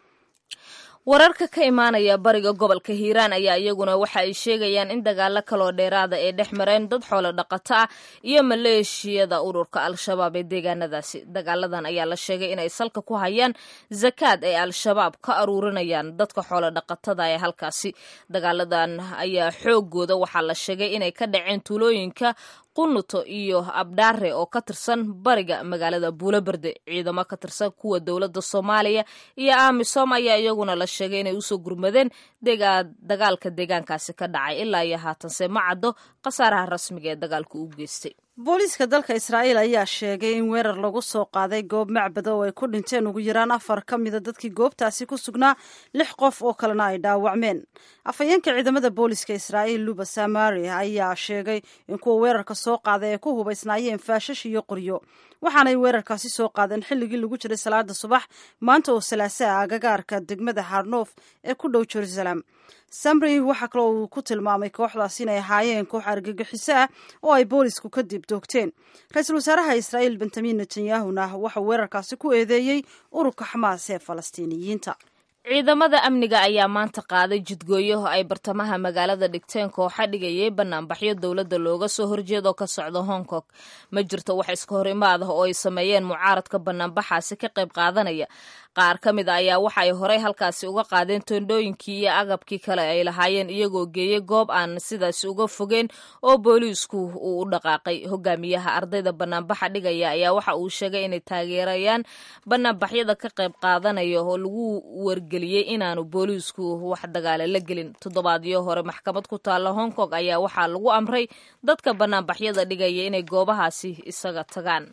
wararka ka imaanaya bariga gobolka hiiraan ayaa iyaguna waxa ay sheegayaan in dagaalo kaloo dheeraada ay dhex mareen dad xoolo dhaqato ah iyo maleeshiyada ururka al-shabaab ee deegaanadaasi dagaaladan ayaa la sheegay inay salka ku hayaan zakaad ay al-shabaab ka aruurinayaan dadka xoolo dhaqatada ee halkaasi dagaaladan ayaa xoogooda waxaa la sheegay inay ka dhaceen tuulooyinka qunuto iyo abdhaare oo ka tirsan bariga magaalada buuloberde ciidamo ka tirsan kuwa dowladda soomaaliya iyo amisom ayaa iyaguna la sheegay inay usoo gurmadeen dagaalka deegaankaasi ka dhacay ilaa iyo haatanse ma caddo khasaaraha rasmiga ee dagaalku u geystay booliiska dalka israa'iil ayaa sheegay in weerar lagu soo qaaday goob macbada oo ay ku dhinteen ugu yaraan afar ka mida dadkii goobtaasi ku sugnaa lix qof oo kalena ay dhaawacmeen afhayeenka ciidamada booliiska israa'iil luba samari ayaa sheegay in kuwa weerarka soo qaaday ay ku hubaysnaayeen faashash iyo qoryo waxaanay weerarkaasi soo qaadeen xilligii lagu jiray salaada subax maanta oo salaasaa agagaarka degmada harnoof ee ku dhow jerusalem samri waxaa kaloo uu ku tilmaamay kooxdaas inay ahaayeen koox argagixiso ah oo ay boolisku kadib doogteen ra-iisul wasaaraha israa'iil benjamin netanyahuna waxauu weerarkaasi ku eedeeyey ururka xamaas ee falastiiniyiinta ciidamada amniga ayaa maanta qaaday jidgooyo ay bartamaha magaalada dhigteen kooxa dhigayay banaanbaxyo dowladda looga soo horjeedo ka socda hong kong ma jirto wax iska hor imaad ah oo ay sameeyeen mucaaradka banaanbaxaasi ka qayb qaadanaya qaar ka mid a ayaa waxa ay horey halkaasi uga qaadeen toondhooyinkii iyo agabkii kale ay lahaayeen iyagoo geeyey goob aan sidaasi uga fogeen oo booliisku uu u dhaqaaqay hogaamiyaha ardayda banaanbaxa dhigaya ayaa waxa uu sheegay inay taageerayaan banaanbaxyada ka qayb qaadanaya oo lagu wargeliyey inaanu booliisku wax dagaale la gelin toddobaadyo hore maxkamad ku taalla hong kong ayaa waxaa lagu amray dadka banaanbaxyada dhigaya inay goobahaasi isaga tagaan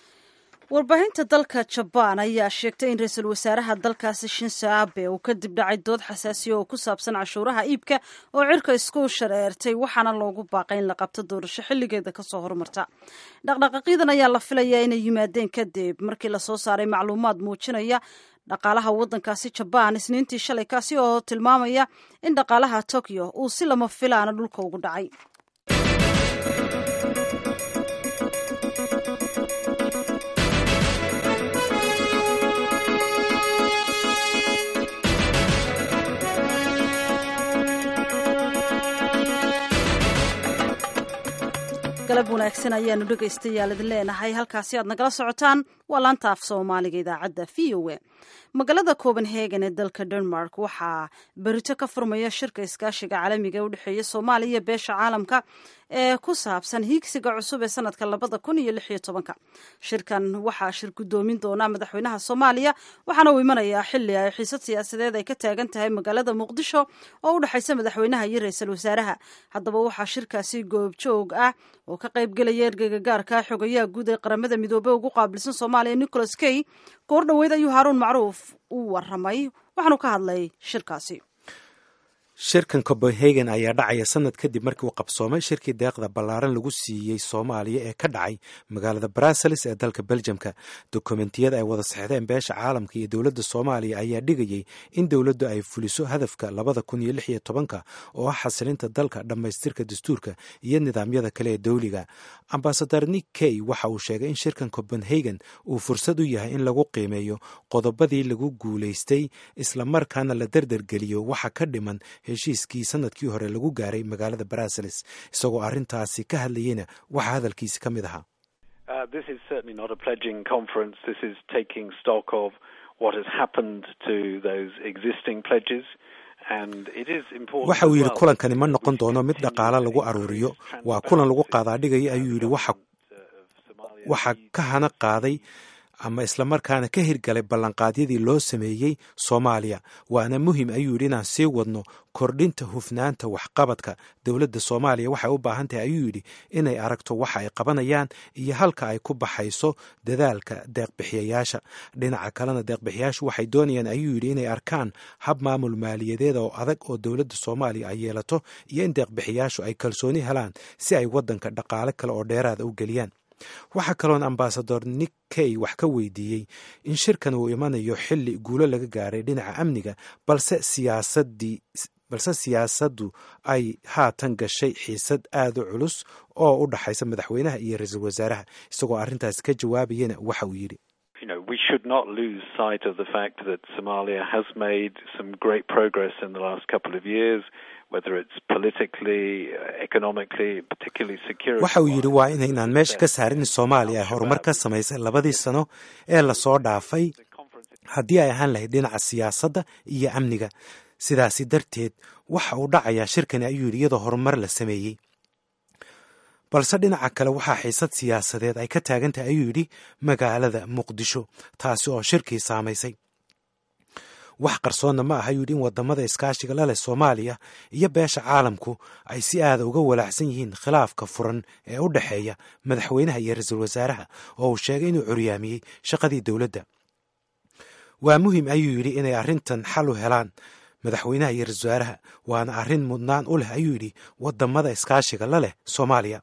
warbaahinta dalka jabaan ayaa sheegtay in ra-iisul wasaaraha dalkaasi shinso abe uu kadib dhacay dood xasaasiya oo ku saabsan cashuuraha iibka oo cirka isku shareertay waxaana loogu baaqay in la qabto doorasho xilligeeda kasoo horumarta dhaqdhaqaaqyadan ayaa la filayaa inay yimaadeen kadib markii lasoo saaray macluumaad muujinaya dhaqaalaha waddankaasi jabaan isniintii shalay kaasi oo tilmaamaya in dhaqaalaha tokyo uu si lama filaana dhulka ugu dhacay galab wanaagsan ayaanu dhegaystayaal idin leenahay halkaasi aad nagala socotaan waa laanta af soomaaliga idaacadda v o a magaalada copenhagen ee dalka denmark waxaa berito ka furmaya shirka iskaashiga caalamiga ee u dhexeeya soomaaliya iyo beesha caalamka ee ku saabsan hiigsiga cusub ee sanadka labada kun iyo lix iyo tobanka shirkan waxaa shir gudoomin doona madaxweynaha soomaaliya waxaana uu imanayaa xili ay xiisad siyaasadeed ay ka taagan tahay magaalada muqdisho oo u dhexaysa madaxweynaha iyo ra-iisul wasaaraha haddaba waxaa shirkaasi goobjoog ah oo ka qaybgelaya ergeyga gaarka xogayaha guud ee qaramada midoobey ugu qaabilsan soomaaliya nicholas key goor dhoweyd ayuu haaruun macruuf u waramay waxaanu ka hadlay shirkaasi shirkan copenhagen ayaa dhacaya sanad kadib markii uu qabsoomay shirkii deeqda ballaaran lagu siiyey soomaaliya ee ka dhacay magaalada brussels ee dalka beljamka dokumentiyada ay wada sexdeen beesha caalamka iyo dowladda soomaaliya ayaa dhigayay in dowladdu ay fuliso hadafka labada kun iyo lix iyo tobanka oo ah xasilinta dalka dhammaystirka dastuurka iyo nidaamyada kale ee dowliga ambasadar nick key waxa uu sheegay in shirkan copenhagen uu fursad u yahay in lagu qiimeeyo qodobadii lagu guulaystay islamarkaana la derdergeliyo waxa ka dhiman heshiiskii sanadkii hore lagu gaaray magaalada brussels isagoo arrintaasi ka hadlayeyna waxaa hadalkiisi ka mid ahaa waxa uu yidhi kulankani ma noqon doono mid dhaqaale lagu aruuriyo waa kulan lagu qaadaadhigaya ayuu yidhi waxa ka hana qaaday ama islamarkaana ka hirgalay ballanqaadyadii loo sameeyey soomaaliya waana muhim ayuu yidhi inaan sii wadno kordhinta hufnaanta waxqabadka dowladda soomaaliya waxay u baahan tahay ayuu yidhi inay aragto waxa ay qabanayaan iyo halka ay ku baxayso dadaalka deeqbixiyayaasha dhinaca kalena deeqbixiyaashu waxay doonayaan ayuu yidhi inay arkaan hab maamul maaliyadeed oo adag oo dowladda soomaaliya ay yeelato iyo in deeqbixiyaashu ay kalsooni helaan si ay waddanka dhaqaale kale oo dheeraada u geliyaan waxaa kaloon ambasador nick kay wax ka weydiiyey in shirkan uu imanayo xilli guulo laga gaaray dhinaca amniga balse siyaasadii balse siyaasaddu ay haatan gashay xiisad aada u culus oo u dhaxaysa madaxweynaha iyo ra-iisul wasaaraha isagoo arrintaas ka jawaabayana waxa uu yidhi we should not lose sight of the fact that Somalia has made some great progress in the last couple of years. waxa uu yidhi waa inaynaan meesha ka saarin soomaaliya ay horumar ka samaysay labadii sano ee lasoo dhaafay haddii ay ahaan lahayd dhinaca siyaasadda iyo amniga sidaasi darteed waxa uu dhacayaa shirkani ayuu yidhi iyadoo horumar la sameeyey balse dhinaca kale waxaa xiisad siyaasadeed ay ka taagan tahay ayuu yidhi magaalada muqdisho taasi oo shirkii saamaysay wax qarsoonna ma aha yidhi in wadamada iskaashiga la leh soomaaliya iyo beesha caalamku ay si aada uga walaacsan yihiin khilaafka furan ee u dhexeeya madaxweynaha iyo ra-iisul wasaaraha oo uu sheegay inuu curyaamiyey shaqadii dowladda waa muhim ayuu yidhi inay arrintan xal u helaan madaxweynaha iyo ra-isul wasaaraha waana arrin mudnaan u leh ayuu yidhi wadamada iskaashiga la leh soomaaliya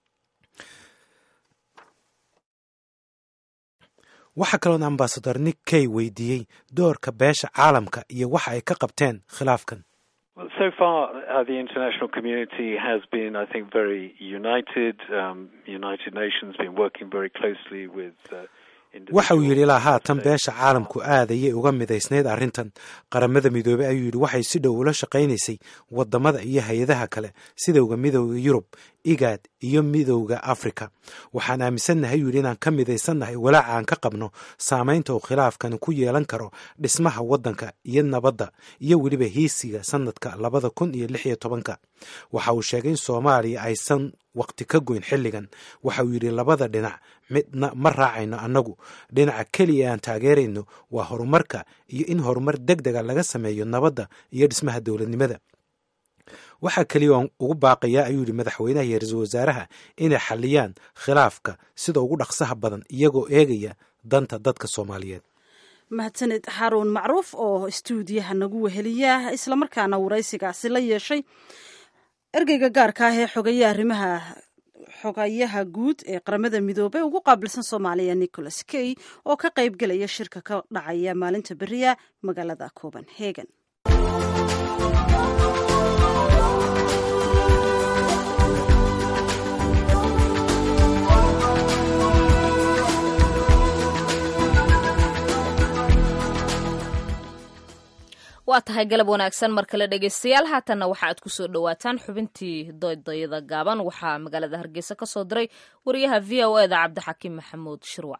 waxaa kaloon ambasador nick kay weydiiyey doorka beesha caalamka iyo waxa ay ka qabteen khilaafkan So far, uh, the international community has been, I think, very united. Um, United Nations been working very closely with. Uh, waxa uu yidhi ilaa haatan beesha caalamku aad ayay uga midaysnayd arrintan qaramada midoobey ayuu yidhi waxay si dhow ula shaqaynaysay wadamada iyo hay-adaha kale sidowga midowda yurub igaad iyo midowda afrika waxaan aaminsannahay yuu yidhi inaan ka midaysannahay walaaca aan ka qabno saamaynta uu khilaafkani ku yeelan karo dhismaha waddanka iyo nabadda iyo weliba hiisiga sanadka labada kun iyo lix iyo tobanka waxa uu sheegay in soomaaliya aysan waqti ka goyn xilligan waxa uu yidhi labada dhinac midna ma raacayno annagu dhinaca keliya aan taageerayno waa horumarka iyo in horumar deg dega laga sameeyo nabadda iyo dhismaha dowladnimada waxaa keliya oon ugu baaqayaa ayuu yidhi madaxweynaha iyo ra-iisul wasaaraha inay xalliyaan khilaafka sida ugu dhaqsaha badan iyagoo eegaya danta dadka soomaaliyeed mahadsaned xaruun macruuf oo istuudiyaha nagu weheliya islamarkaana waraysigaasi la yeeshay ergeyga gaarka ah ee xogeeya arrimaha xogayaha guud ee qaramada midoobey ugu qaabilsan soomaaliya nicholas key oo ka qayb gelaya shirka ka dhacaya maalinta beriya magaalada copenhagen waa tahay galab wanaagsan mar kale dhegaystayaal haatanna waxa aad kusoo dhowaataan xubintii doydayada gaaban waxaa magaalada hargeysa ka soo diray wariyaha v o eda cabdixakiim maxamuud shirwac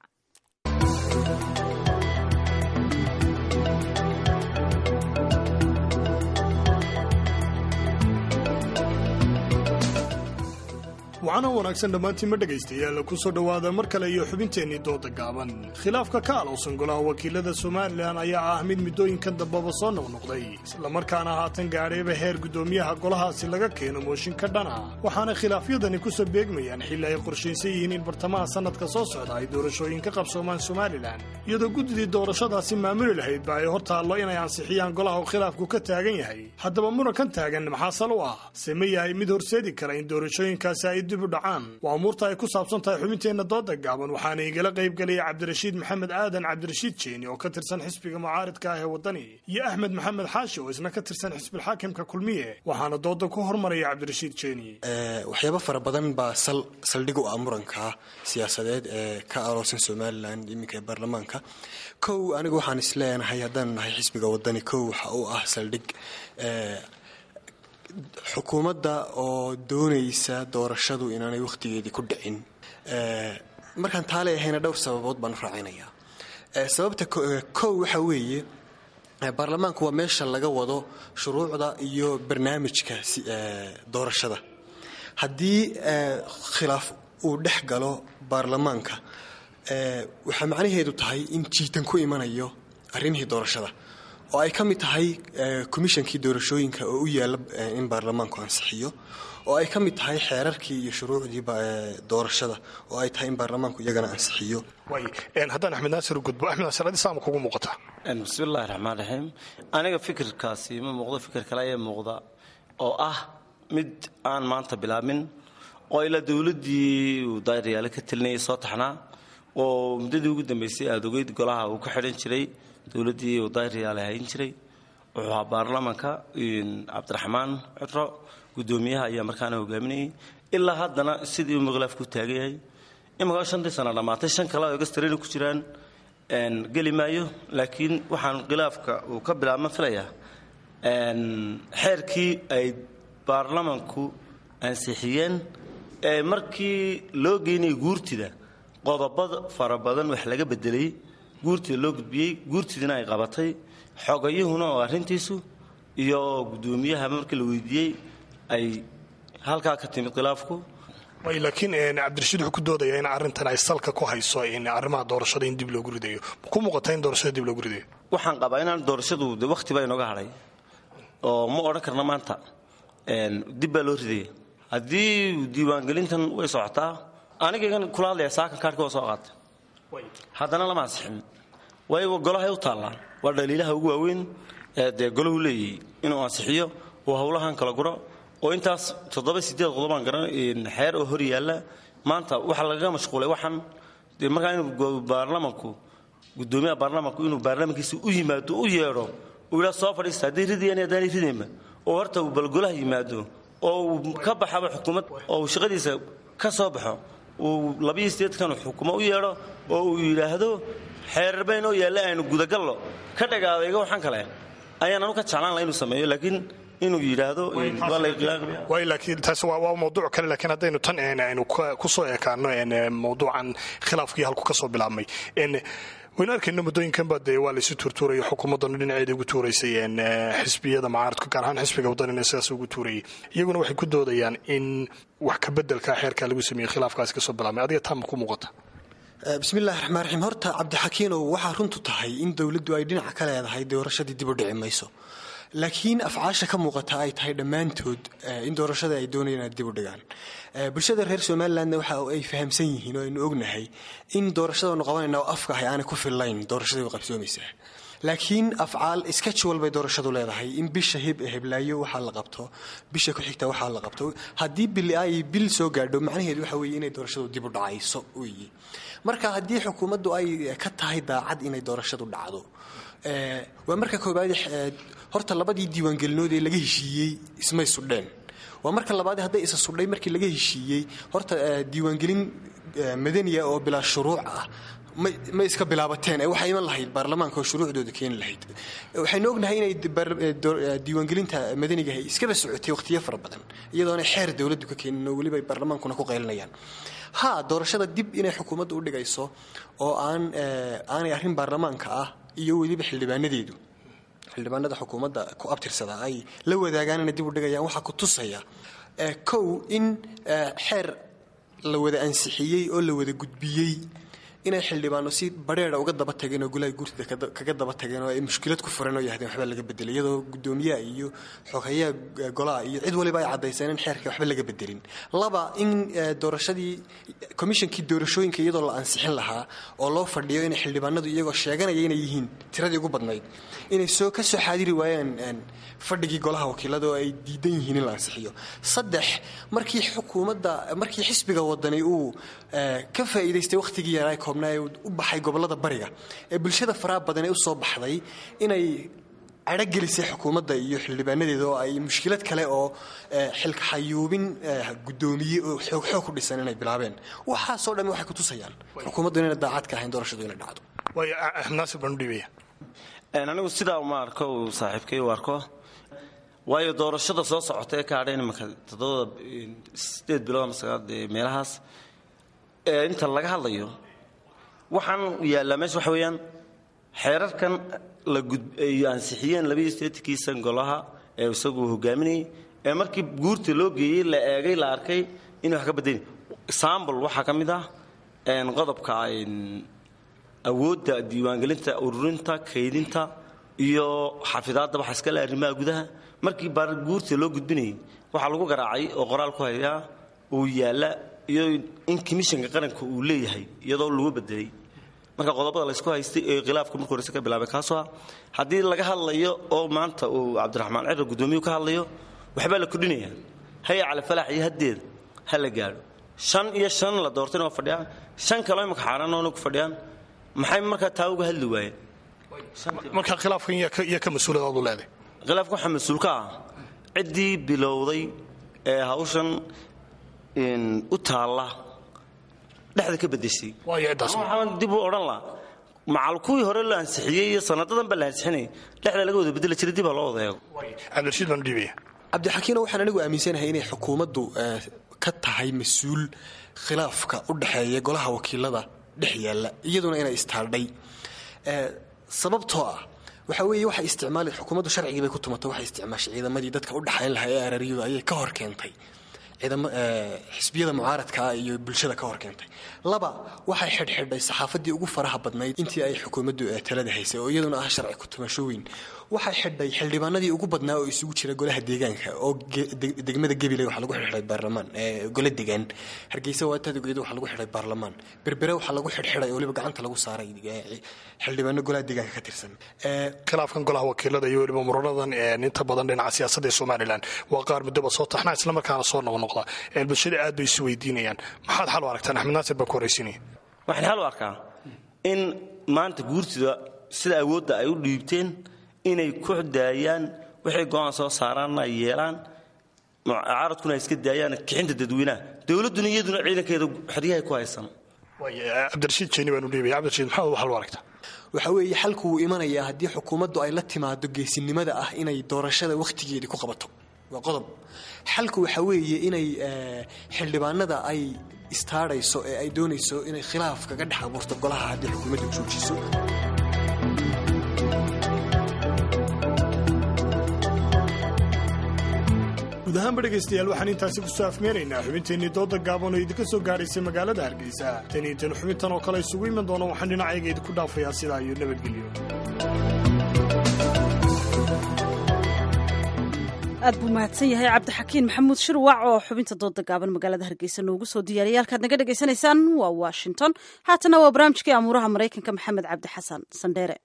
waxaana wanaagsan dhammaantiinma dhegaystayaal ku soo dhowaada mar kale iyo xubinteennii dooda gaaban khilaafka ka alowsan golaha wakiilada somalilan ayaa ah mid muddooyinkan dambaba soo noqnoqday islamarkaana haatan gaadhayba heer guddoomiyaha golahaasi laga keeno mooshin ka dhan ah waxaana khilaafyadani ku soo beegmayaan xilli ay qorshaysan yihiin in bartamaha sannadka soo socda ay doorashooyin ka qabsoomaan somalilan iyadoo guddidii doorashadaasi maamuli lahaydba ay hor taallo inay ansixiyaan golaha uu khilaafku ka taagan yahay haddaba murankan taagan maxaa sal u ah se ma yahay mid horseedi kara in doorashooyinkaasi ay dib u dhacaan waa umuurta ay ku saabsan tahay xubinteenna dooda gaaban waxaana igala qayb gelaya cabdirashiid maxamed aadan cabdirashiid jeeni oo ka tirsan xisbiga mucaaridka ah ee waddani iyo axmed maxamed xaashi oo isna ka tirsan xisbilxaakimka kulmiye waxaana dooda ku hormaraya cabdirashiid jeeni waxyaabo fara badan baa sal saldhig u ah muranka siyaasadeed ee ka aloosan somalilan iminka ee baarlamaanka kow anigu waxaan isleenahay haddaan nahay xisbiga waddani kow waxa uu ah saldhig xukuumadda oo doonaysa doorashadu inaanay wakhtigeedii ku dhicin markaan taale ahayna dhowr sababood baan u raacinayaa sababta kow waxa weeye baarlamaanku waa meesha laga wado shuruucda iyo barnaamijka doorashada haddii khilaaf uu dhex galo baarlamaanka waxaa macnaheedu tahay in jiitan ku imanayo arrimihii doorashada oo ay ka mid tahay komishankii doorashooyinka oo u yaalla in baarlamaanku ansixiyo oo ay ka mid tahay xeerarkii iyo shuruucdii doorashada oo ay tahay in baarlamaanku iyagana ansixiyo haddaan axmed naasir u gudbo axmed naasir adi saama kugu muuqata bismillahi raxmaan raxiim aniga fikirkaasi ma muuqdo fikir kale ayaa muuqda oo ah mid aan maanta bilaabmin oo ilaa dowladdii uu daariyaale ka telinayay soo taxnaa oo muddadii ugu dambaysay aada ogeyd golaha uu ka xidhan jiray dowladdii uu daariyaale hayn jiray wuxuu ahaa baarlamaanka cabdiraxmaan cudro guddoomiyaha ayaa markaana hogaaminayay ilaa haddana sidii uu khilaafku taagan yahay imika shantii sana dhammaatay shan kale oo gastarina ku jiraan geli maayo laakiin waxaan khilaafka uu ka bilaabma filayaa xeerkii ay baarlamanku ansixiyeen ee markii loo geynayay guurtida qodobada fara badan wax laga bedelay guurtida loo gudbiyey guurtidina ay qabatay xogayuhuna oo arrintiisu iyo guddoomiyaha markii la weydiiyey ay halkaa ka timid khilaafku way laakiin cabdirashiid wuxuu ku doodayaa in arrintan ay salka ku hayso in arrimaha doorashada in dib loogu ridayo ma ku muuqata in doorashada dib loogu ridayo waxaan qabaa inaan doorashadu de wakhti baa inooga hadhay oo ma odhan karna maanta dib baa loo ridaya haddii diiwaangelintan way socotaa anigagan kula hadlaya saakan kaarhka waa soo qaatay haddana lama ansixin waayo golahay u taallaan waa dhaliilaha ugu waaweyn ee dee golahu leeyahy inuu ansixiyo oo howlahan kala guro oo intaas toddoba sideed qodobaan garan xeer oo hor yaalla maanta waxaa lagaga mashquulay waxaan dee markaa inuu baarlamanku guddoomiyaha baarlamanku inuu baarlamankiisa u yimaado u yeedho uu yidhaa soo fadhiista hadday ridayaan haddaanay ridaynba oo horta uu balgolaha yimaado oo uu ka baxaba xukuumad oo uu shaqadiisa ka soo baxo uu labiyo sideedkan xukumo u yeedho oo uu yidhaahdo xeerarbayn oo yaalla aynu gudagallo ka dhagaadayga waxaan kale ayaan anu ka jeclaan laha inuu sameeyo laakiin inuu yidhaahdo way laakiin taas waa mawduuc kale laakiin haddaynu tan aynu ku soo ekaano mawduucan khilaafkii halku ka soo bilaabmay waynu arkayno muddooyinkanba dee waa laysu tuurtuuraya xukuumaddanu dhinaceeda ugu tuuraysay xisbiyada mucaaradka gaar ahaan xisbiga waddanina sidaas ugu tuurayay iyaguna waxay ku doodayaan in wax ka bedelka xeerkaa lagu sameeyey khilaafkaasi kasoo bilaabmay adiga taama ku muuqata bismillahi raxmaan raxiim horta cabdixakiinow waxaa runtu tahay in dowladdu ay dhinaca ka leedahay doorashadii dib u dhici mayso laakiin afcaasha ka muuqata ay tahay dhammaantood in doorashada ay doonayaan ay dib u dhigaan bulshada reer somalilandna waxa ay fahamsan yihiin oo aynu ognahay in doorashadanu qabanayna oo afka ahay aanay ku fillayn doorashadii way qabsoomaysaa laakiin afcaal schedule bay doorashadu leedahay in bisha heblaayo waxaa la qabto bisha ku xigta waxaa la qabto haddii bil ay bil soo gaadho macnaheedu waxa weeye inay doorashadu dib u dhacayso weeye marka haddii xukuumaddu ay ka tahay daacad inay doorashadu dhacdo waa marka koobaad horta labadii diiwaangelinood ee laga heshiiyey ismay sudheen waa marka labaad hadday isa sudhay markii laga heshiiyey horta diiwaangelin madaniya oo bilaa shuruuc ah ma iska bilaabateen ee waxay iman lahayd baarlamaanka oo shuruucdooda keeni lahayd waxaynu ognahay inay diiwaangelinta madanigaha iskaba socotay wakhtiyo fara badan iyadoona xeer dowladdu ka keenin oo weliba baarlamaankuna ku qaylinayaan ha doorashada dib inay xukuumaddu u dhigayso oo aan aanay arrin baarlamaanka ah iyo weliba xildhibaanadeedu xildhibaanada xukuumadda ku abtirsada ay la wadaagaan inay dib u dhigayaan waxaa ku tusaya kow in xeer la wada ansixiyey oo la wada gudbiyey inay xildhibaano si bareera uga daba tageen oo golaha guurtida kaga daba tageen oo ay mushkilad ku fureen oo yahdeen waxba laga bedelay iyadoo guddoomiyaha iyo xogeyaha golaha iyo cid waliba ay caddayseen in xeerka waxba laga bedelin laba in doorashadii komishankii doorashooyinka iyadoo la ansixin lahaa oo loo fadhiyo inay xildhibaanadu iyagoo sheeganaya inay yihiin tiradii ugu badnayd inay soo ka soo xaadiri waayaan fadhigii golaha wakiilada oo ay diidan yihiin in la ansixiyo saddex markii xukuumadda markii xisbiga wadani uu ka faa'iidaystay wakhtigii yaraa koobnaa ee u baxay gobollada bariga ee bulshada faraha badan ee u soo baxday inay cadhogelisay xukuumadda iyo xildhibaanadeeda oo ay mushkilad kale oo xilka xayuubin guddoomiye oo xoog xoog ku dhisan inay bilaabeen waxaasoo dhammi waxay ku tusayaan xukuumaddu inayna daacad ka ahayn doorashadu inay dhacdo naasir baan u dhiibaya anigu sidaa uma arko uu saaxiibkay u arko waayo doorashada soo socota ee ka hadheen imanka toddobada sideed bilood ama sagaal dee meelahaas ee inta laga hadlayo waxaan yaallaa meesha waxa weeyaan xeerarkan la gud ay ansixiyeen labaiyo sideetankii san golaha ee isagu hogaaminayay ee markii guurta loo geeyey la eegay la arkay inay wax ka badani example waxaa ka mid ah qodobka awoodda diiwaangelinta ururinta kaydinta iyo xafidaadda waxa iskale arrimaha gudaha markii baar guurta loo gudbinayay waxaa lagu garaacay oo qoraal ku hayaa uu yaalla iyo in commissionka qaranka uu leeyahay iyadoo lagu bedelay marka qodobada laysku haystay ee khilaafka marka horese ka bilaabay kaasoo ah haddii laga hadlayo oo maanta uu cabdiraxmaan ciro gudoomiyuu ka hadlayo waxbaa la kordhinaya haya cali falax iyo haddeeda ha la gaadho shan iyo shan la doortayna waa fadhiyaan shan kaloo imaka xaaraanoona ku fadhiyaan maxay markaa taa uga hadli waayeen marka khilaafkan iyo ka mas-uuladaadu leedahay khilaafka waxaa mas-uul ka ah ciddii bilowday ee hawshan u taalla dhexda ka bedeshay waxaan dib u odhan laha macal kuwii hore la ansixiyey iyo sanadadan baa la ansixinayay dhexda laga wada bedeli jiray dib ha loo wada eego cabdirashiid baan dhiibaya cabdixakiino waxaan anigu aaminsanahay inay xukuumaddu ka tahay mas-uul khilaafka u dhexeeya golaha wakiilada dhex yaalla iyaduna inay istaaldhay sababtoo ah waxa weeye waxay isticmaali xukuumaddu sharcigii bay ku tumatay waxay isticmaashay ciidamadii dadka u dhexayn lahaa ee araariyadu ayay ka hor keentay xisbiyada mucaaradkaa iyo bulshada ka hor keentay laba waxay xidhxidhay saxaafadii ugu faraha badnayd intii ay xukuumaddu talada haysay oo iyaduna ah sharci ku tumasho weyn waxay xidhay xildhibaanadii ugu badnaa oo isugu jira golaha deegaanka oo degmada gabiley waxaa lagu xidhay baarlamaan gole degaan hargeysa waatadogeeda waxaa lagu xidhay baarlamaan berbere waxaa lagu xidhxidhay oo weliba gacanta lagu saaray xildhibaano golaha deegaanka ka tirsan khilaafkan golaha wakiilada iyo weliba muranadan inta badan dhinaca siyaasadda ee somalilan waa qaar muddoba soo taxnaa islamarkaana soo noqnoqda bulshada aad bay isu weydiinayaan maxaad xal u aragtaan axmed naasir baa ku horraysiinaya waxaan xal u arkaa in maanta guurtida sida awoodda ay u dhiibteen inay ku daayaan waxay go-aan soo saaraanna ay yeelaan mucaaradkuna ay iska daayaan kixinta dadweynaha dowladduna iyaduna ciidankeeda xeryahay ku haysan cabdirashiid jeeni baanu dhiibaya cabdirashiid maxaad xal u aragtaa waxa weeye xalku wuu imanayaa haddii xukuumaddu ay la timaado geesinimada ah inay doorashada wakhtigeedii ku qabato waa qodob xalku waxa weeye inay xildhibaanada ay istaadhayso ee ay doonayso inay khilaaf kaga dhex abuurto golaha haddii xukuumaddu joojiso guud ahaanba dhegaystayaal waxaan intaasi ku soo afmeeraynaa xubinteennii dooda gaaban oo idinka soo gaadhaysay magaalada hargeysa tan iyo tan xubintan oo kale isugu iman doona waxaan dhinacayga idinku dhaafayaa sidaa iyo nabadgelyo aad buu mahadsan yahay cabdixakiin maxamuud shirwac oo xubinta dooda gaaban magaalada hargeysa noogu soo diyaariyay halkaad naga dhegaysanaysaan waa washington haatana waa barnaamijkii amuuraha maraykanka maxamed cabdi xasan sandheere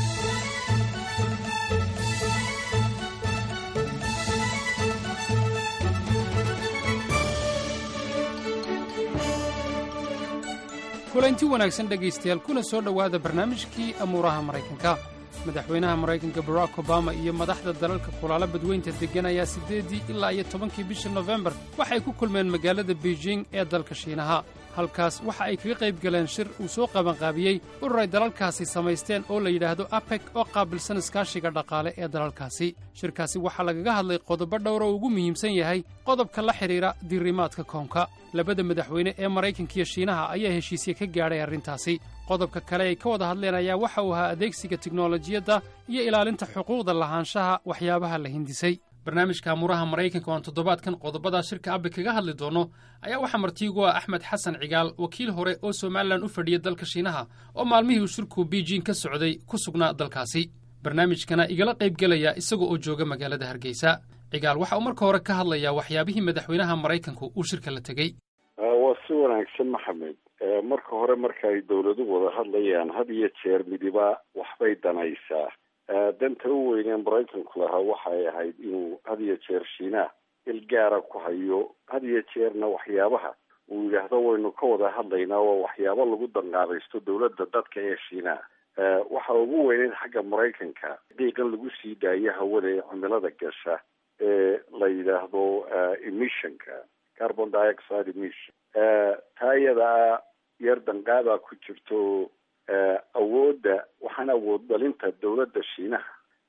kulanti wanaagsan dhegaystayaal kuna soo dhowaada barnaamijkii amuuraha maraykanka madaxweynaha maraykanka barack obama iyo madaxda dalalka kulaala badweynta deggan ayaa siddeeddii ilaa iyo tobankii bisha nofembar waxay ku kulmeen magaalada beijing ee dalka shiinaha halkaas waxa ay kaga qayb galeen shir uu soo qabanqaabiyey urur ay dalalkaasi samaysteen oo la yidhaahdo apec oo qaabilsan iskaashiga dhaqaale ee dalalkaasi shirkaasi waxaa lagaga hadlay qodobo dhowr oo ugu muhiimsan yahay qodobka la xidhiidha diirimaadka koonka labada madaxweyne ee maraykankiiyo shiinaha ayaa heshiisye ka gaadhay arrintaasi qodobka kale ay ka wada hadleen ayaa waxa uu ahaa adeegsiga tiknolojiyadda iyo ilaalinta xuquuqda lahaanshaha waxyaabaha la hindisay barnaamijka amuuraha maraykanka oan toddobaadkan qodobadaa shirka abbe kaga hadli doono ayaa waxaa martiigu ah axmed xasan cigaal wakiil hore oo somalilan u fadhiya dalka shiinaha oo maalmihii uu shirku beijing ka socday ku sugnaa dalkaasi barnaamijkana igala qaybgelaya isaga oo jooga magaalada hargeysa cigaal waxa uu marka hore ka hadlayaa waxyaabihii madaxweynaha maraykanku uu shirka la tegey waa si wanaagsan maxamed marka hore marka ay dowladuhu wada hadlayaan had iyo jeer midiba waxbay danaysaa danta u weynee maraykanku lahaa waxay ahayd inuu had iyo jeer shiinaha il gaara ku hayo had iyo jeerna waxyaabaha uu yidhaahdo waynu ka wada hadlaynaa waa waxyaabo lagu danqaabaysto dowladda dadka ee shiinaha waxa ugu weyneyd xagga maraykanka diiqan lagu sii daayo hawada ee cimilada gasha ee la yidhaahdo emissionka carbon dioxide emission taa iyadaa yar danqaabaa ku jirto awoodda waxaan awood dhalinta dowladda shiinaha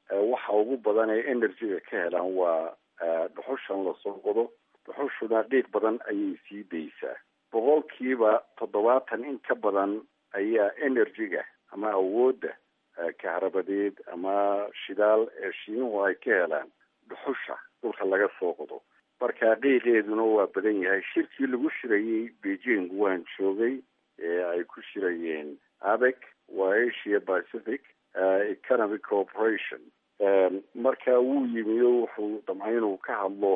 waxa ugu badan ee energy-ga ka helaan waa dhuxushan lasoo qodo dhuxushuna qiiq badan ayay sii daysaa boqolkiiba toddobaatan in ka badan ayaa energy-ga ama awoodda kaharabadeed ama shidaal ee shiinuhu ay ka helaan dhuxusha dhulka laga soo qodo marka qiiqeeduna waa badan yahay shirkii lagu shirayey beijing waan joogay ee ay ku shirayeen abec waa asia pacific economic cooperation marka wuu yimi o wuxuu damcay inuu ka hadlo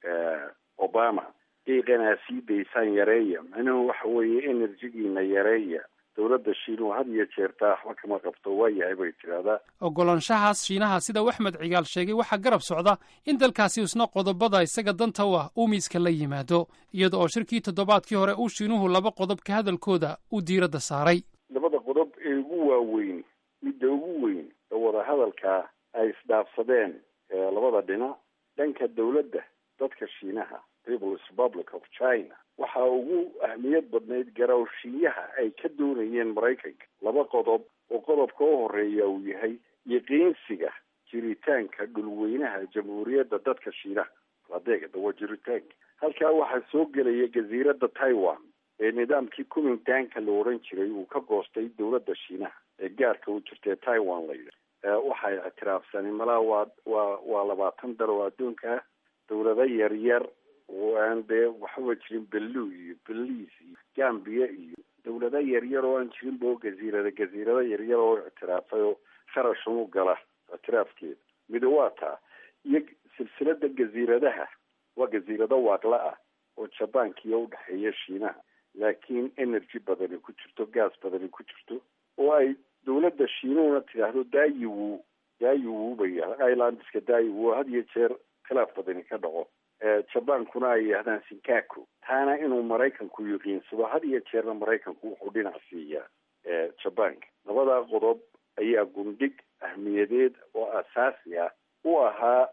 obama qiiqanaa sii daysaan yareeya macnuhu waxa weeye enerjigiina yareeya dowladda shiinuhu had iyo jeertaa waxba kama qabto waa yahay bay tidhaahdaa ogolaanshahaas shiinaha sida waxmed cigaal sheegay waxaa garab socda in dalkaasi isna qodobada isaga danta u ah uu miiska la yimaado iyada oo shirkii toddobaadkii hore uu shiinuhu laba qodob ka hadalkooda uu diiradda saaray labada qodob ee ugu waaweyn midda ugu weyn ee wadahadalkaa ay isdhaafsadeen labada dhinac dhanka dowladda dadka shiinaha peoples republic of china waxaa ugu ahmiyad badnayd garawshiyaha ay ka doonayeen maraykanka laba qodob oo qodobka u horeeya uu yahay yaqiinsiga jiritaanka dhulweynaha jamhuuriyadda dadka shiinaha adeegada waa jiritaanka halkaa waxaa soo gelaya jasiiradda taiwan ee nidaamkii kumintaanka la odhan jiray uu ka goostay dowladda shiinaha ee gaarka u jirtae taiwan la yidha waxay ictiraafsaneen malaa waa waa waa labaatan dal oo adduunka ah dowlado yaryar oo aan dee waxaba jirin bellu iyo beliis iyo gambia iyo dowlado yaryar oo aan jirin bo gaziirada gaziirado yaryar oo ictiraafay oo kharashan u gala ictiraafkeeda mida waa taa iyo silsilada gaziiradaha waa gaziirado waaqla ah oo jabaankiiyo udhexeeya shiinaha laakiin energy badani ku jirto gas badani ku jirto oo ay dowladda shiinuhuna tidhaahdo daayiwu daayiwu bay islandska daayiwu had iyo jeer khilaaf badani ka dhaco jabaankuna ay yidhahdaan sinkaku taana inuu maraykanku yaqiinsado had iyo jeerna maraykanku wuxuu dhinac siiyaa jabaanka labadaa qodob ayaa gundhig ahmiyadeed oo asaasi ah u ahaa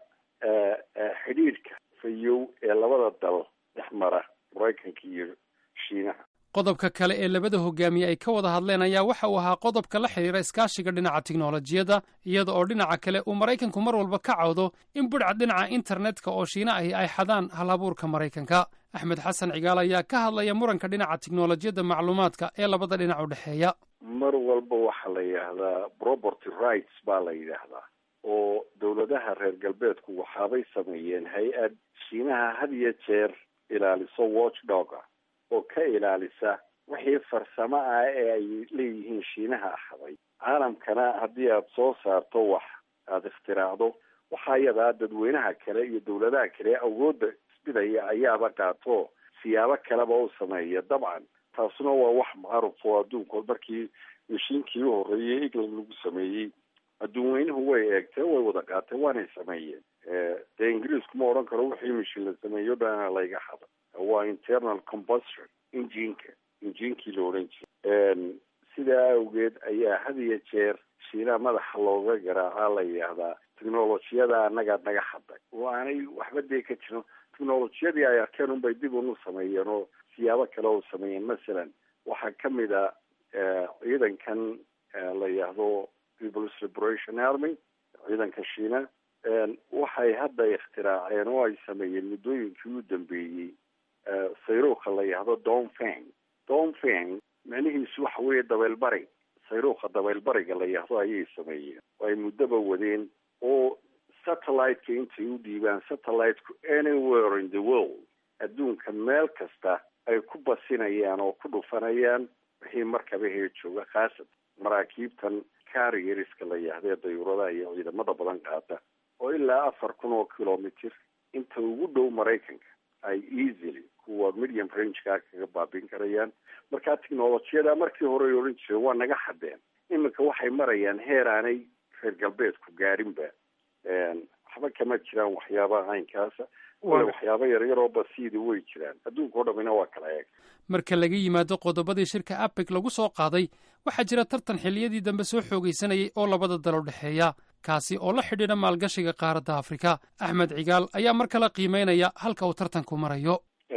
xidhiidhka fayow ee labada dal dhex mara maraykanka iyo shiinaha qodobka kale ee labada hogaamiye ay ka wada hadleen ayaa waxa uu ahaa qodobka la xidhiira iskaashiga dhinaca tiknolojiyadda iyada oo dhinaca kale uu maraykanku mar walba ka cawdo in budhca dhinaca internetka oo shiina ahi ay xadaan halabuurka maraykanka axmed xasan cigaal ayaa ka hadlaya muranka dhinaca tiknolojiyadda macluumaadka ee labada dhinac u dhexeeya mar walba waxaa la yidhaahdaa property rights baa la yidhaahdaa oo dowladaha reer galbeedku waxaabay sameeyeen hay-ad shiinaha had iyo jeer ilaaliso watchdog ah oo ka ilaalisa wixii farsamo ah ee ay leeyihiin shiinaha ahaday caalamkana haddii aada soo saarto wax aada ikhtiraacdo waxaa iyadaa dadweynaha kale iyo dowladaha kale awoodda isbidaya ayaaba qaato siyaabo kaleba u sameeya dabcan taasuna waa wax macruf oo adduunkood markii mashiinkii u horreeyey england lagu sameeyey adduun weynuhu way eegteen way wada qaateen waanay sameeyeen dee ingiriisku ma odhan karo wixii mashiin la sameeyo dhana layga hada waa internal combustion injinka injinkii la odhan jiray sidaa awgeed ayaa had iyo jeer shiinaha madaxa looga garaacaa la yidhaahdaa technolojiyada annagaa naga haday oo aanay waxba dee ka jirin technolojiyadii ay arkeen unbay dib unu sameeyeen oo siyaabo kale u sameeyeen masalan waxaa kamid a ciidankan la yidhaahdo people's liberation army ciidanka shiina waxay hadda ikhtiraaceen oo ay sameeyeen muddooyinkii u dambeeyey sayruuka la yidhaahdo donfeng donfeng macnihiisu waxa weeye dabeelbari sayruuka dabeelbariga la yidhaahdo ayay sameeyeen oo ay muddoba wadeen oo satellite-ka intay u dhiibaan satellite-ku anywhere in the world adduunka meel kasta ay ku basinayaan oo ku dhufanayaan wixii markaba hee jooga khaasatan maraakiibtan carrierska la yidhahdee dayuuradaha iyo ciidamada badan qaata oo ilaa afar kun oo kilomitr inta ugu dhow maraykanka ay easily kuwa medium rangeka kaga baabin karayaan markaa technolojiyada markii hore ay odhan jireen waa naga xadeen iminka waxay marayaan heer aanay reer galbeedku gaarinba waxba kama jiraan waxyaabaha caynkaasa wala waxyaaba yaryaroo basiidi way jiraan adduunka o dhamina waa kala eeg marka laga yimaado qodobadii shirka apec lagu soo qaaday waxaa jira tartan xilliyadii dambe soo xoogaysanayay oo labada dal u dhexeeya kaasi oo la xidhiidha maalgashiga qaaradda afrika axmed cigaal ayaa mar kale qiimeynaya halka uu tartanku marayo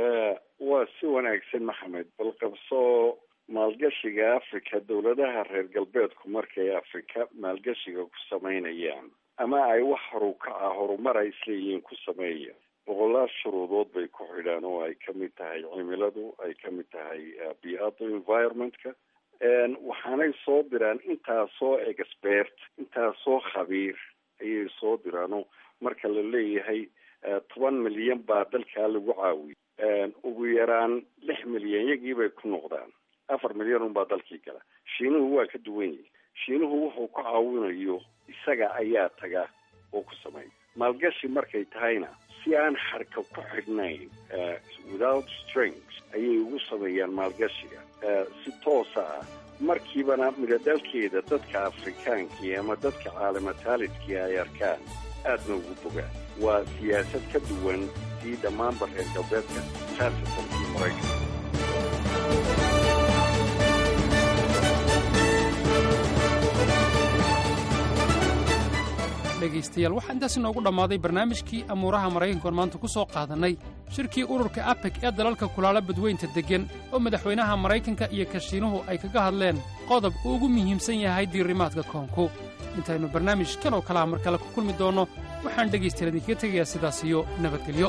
waa si wanaagsan maxamed bal qabsoo maalgashiga africa dowladaha reer galbeedku markay afrika maalgashiga ku samaynayaan ama ay wax horuka ah horumar ay isleeyihiin ku sameeya boqolaal shuruudood bay ku xidhaan oo ay kamid tahay cimiladu ay kamid tahay bii'ada environmentka waxaanay soo diraan intaasoo expert intaasoo khabiir ayay soo diraano marka la leeyahay toban milyan baa dalkaa lagu caawiyay ugu yaraan lix milyan yagii bay ku noqdaan afar milyan unbaa dalkii gala shiinuhu waa ka duwan yihi shiinuhu wuxuu ku caawinayo isaga ayaa taga oo ku sameeya maalgashi markay tahayna si aan xarka ku xidhnayn without strings ayay ugu sameeyaan maalgashiga si toosa ah markiibana midhodalkeeda dadka afrikaankii ama dadka caalamataalidkii ay arkaan aadna ugu bogaan waa siyaasad ka duwan sii dhammaanba reer galbeedka khaasatan kii maraykanka dhegaystayaal waxaa intaas inoogu dhammaaday barnaamijkii amuuraha maraykankoon maanta ku soo qaadannay shirkii ururka abeg ee dalalka kulaala badweynta deggan oo madaxweynaha maraykanka iyo kashiinuhu ay kaga hadleen qodob uu ugu muhiimsan yahay diirimaadka koonku intaynu barnaamij kan oo kalaha mar kale ku kulmi doonno waxaan dhegaystayaal idinkaga tegayaa sidaas iyo nabadgelyo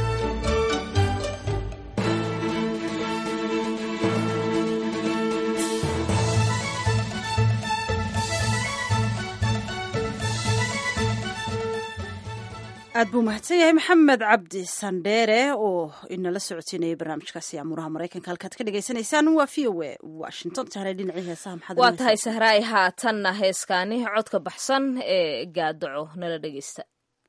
aad buu mahadsan yahay maxamed cabdi sandheere oo inala socodsiinayay barnaamijkaasi amuuraha maraykanka halkaad ka dhagaysanaysaan waa v o a washington tahre dhinacii heesaha maxaad waa tahay sahraay haatanna heeskaani codka baxsan ee gaadaco nala dhegaysta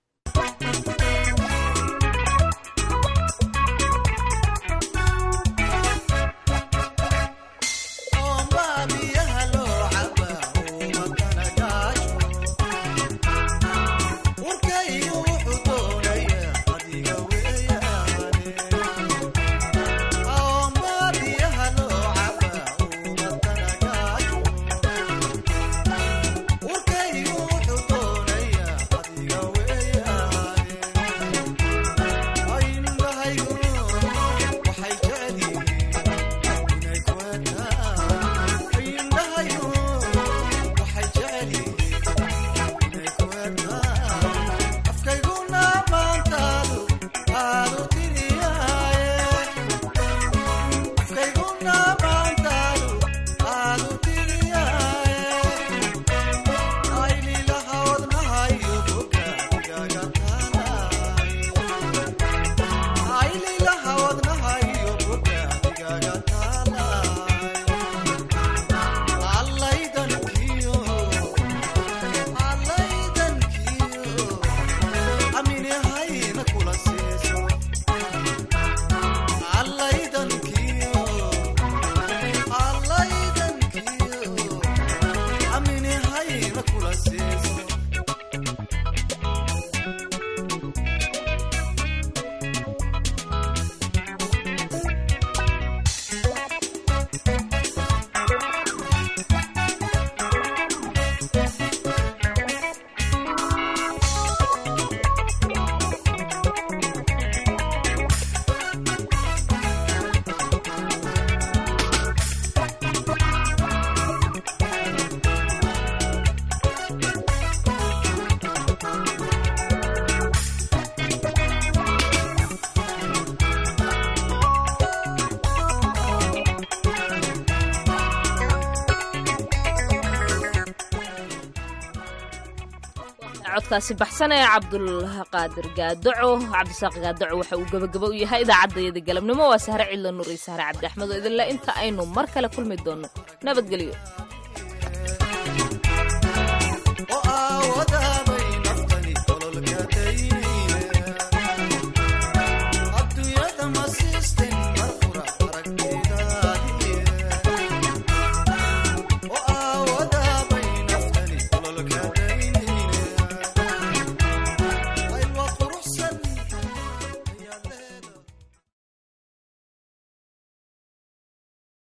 codkaasi baxsan ee cabdulqaadir gaadaco cabdisaaq gaadaco waxa uu gebagabo u yahay idaacaddayada galabnimo waa sahre cidla nur iyo sahre cabdi axmed oo idinle inta aynu mar kale kulmi doonno nabadgelyo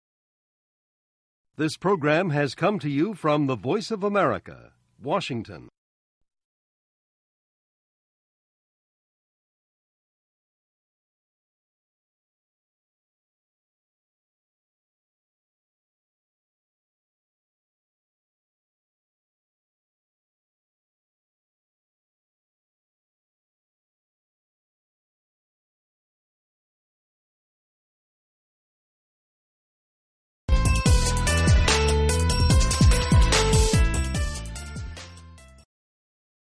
This program has come to you from the Voice of America, Washington.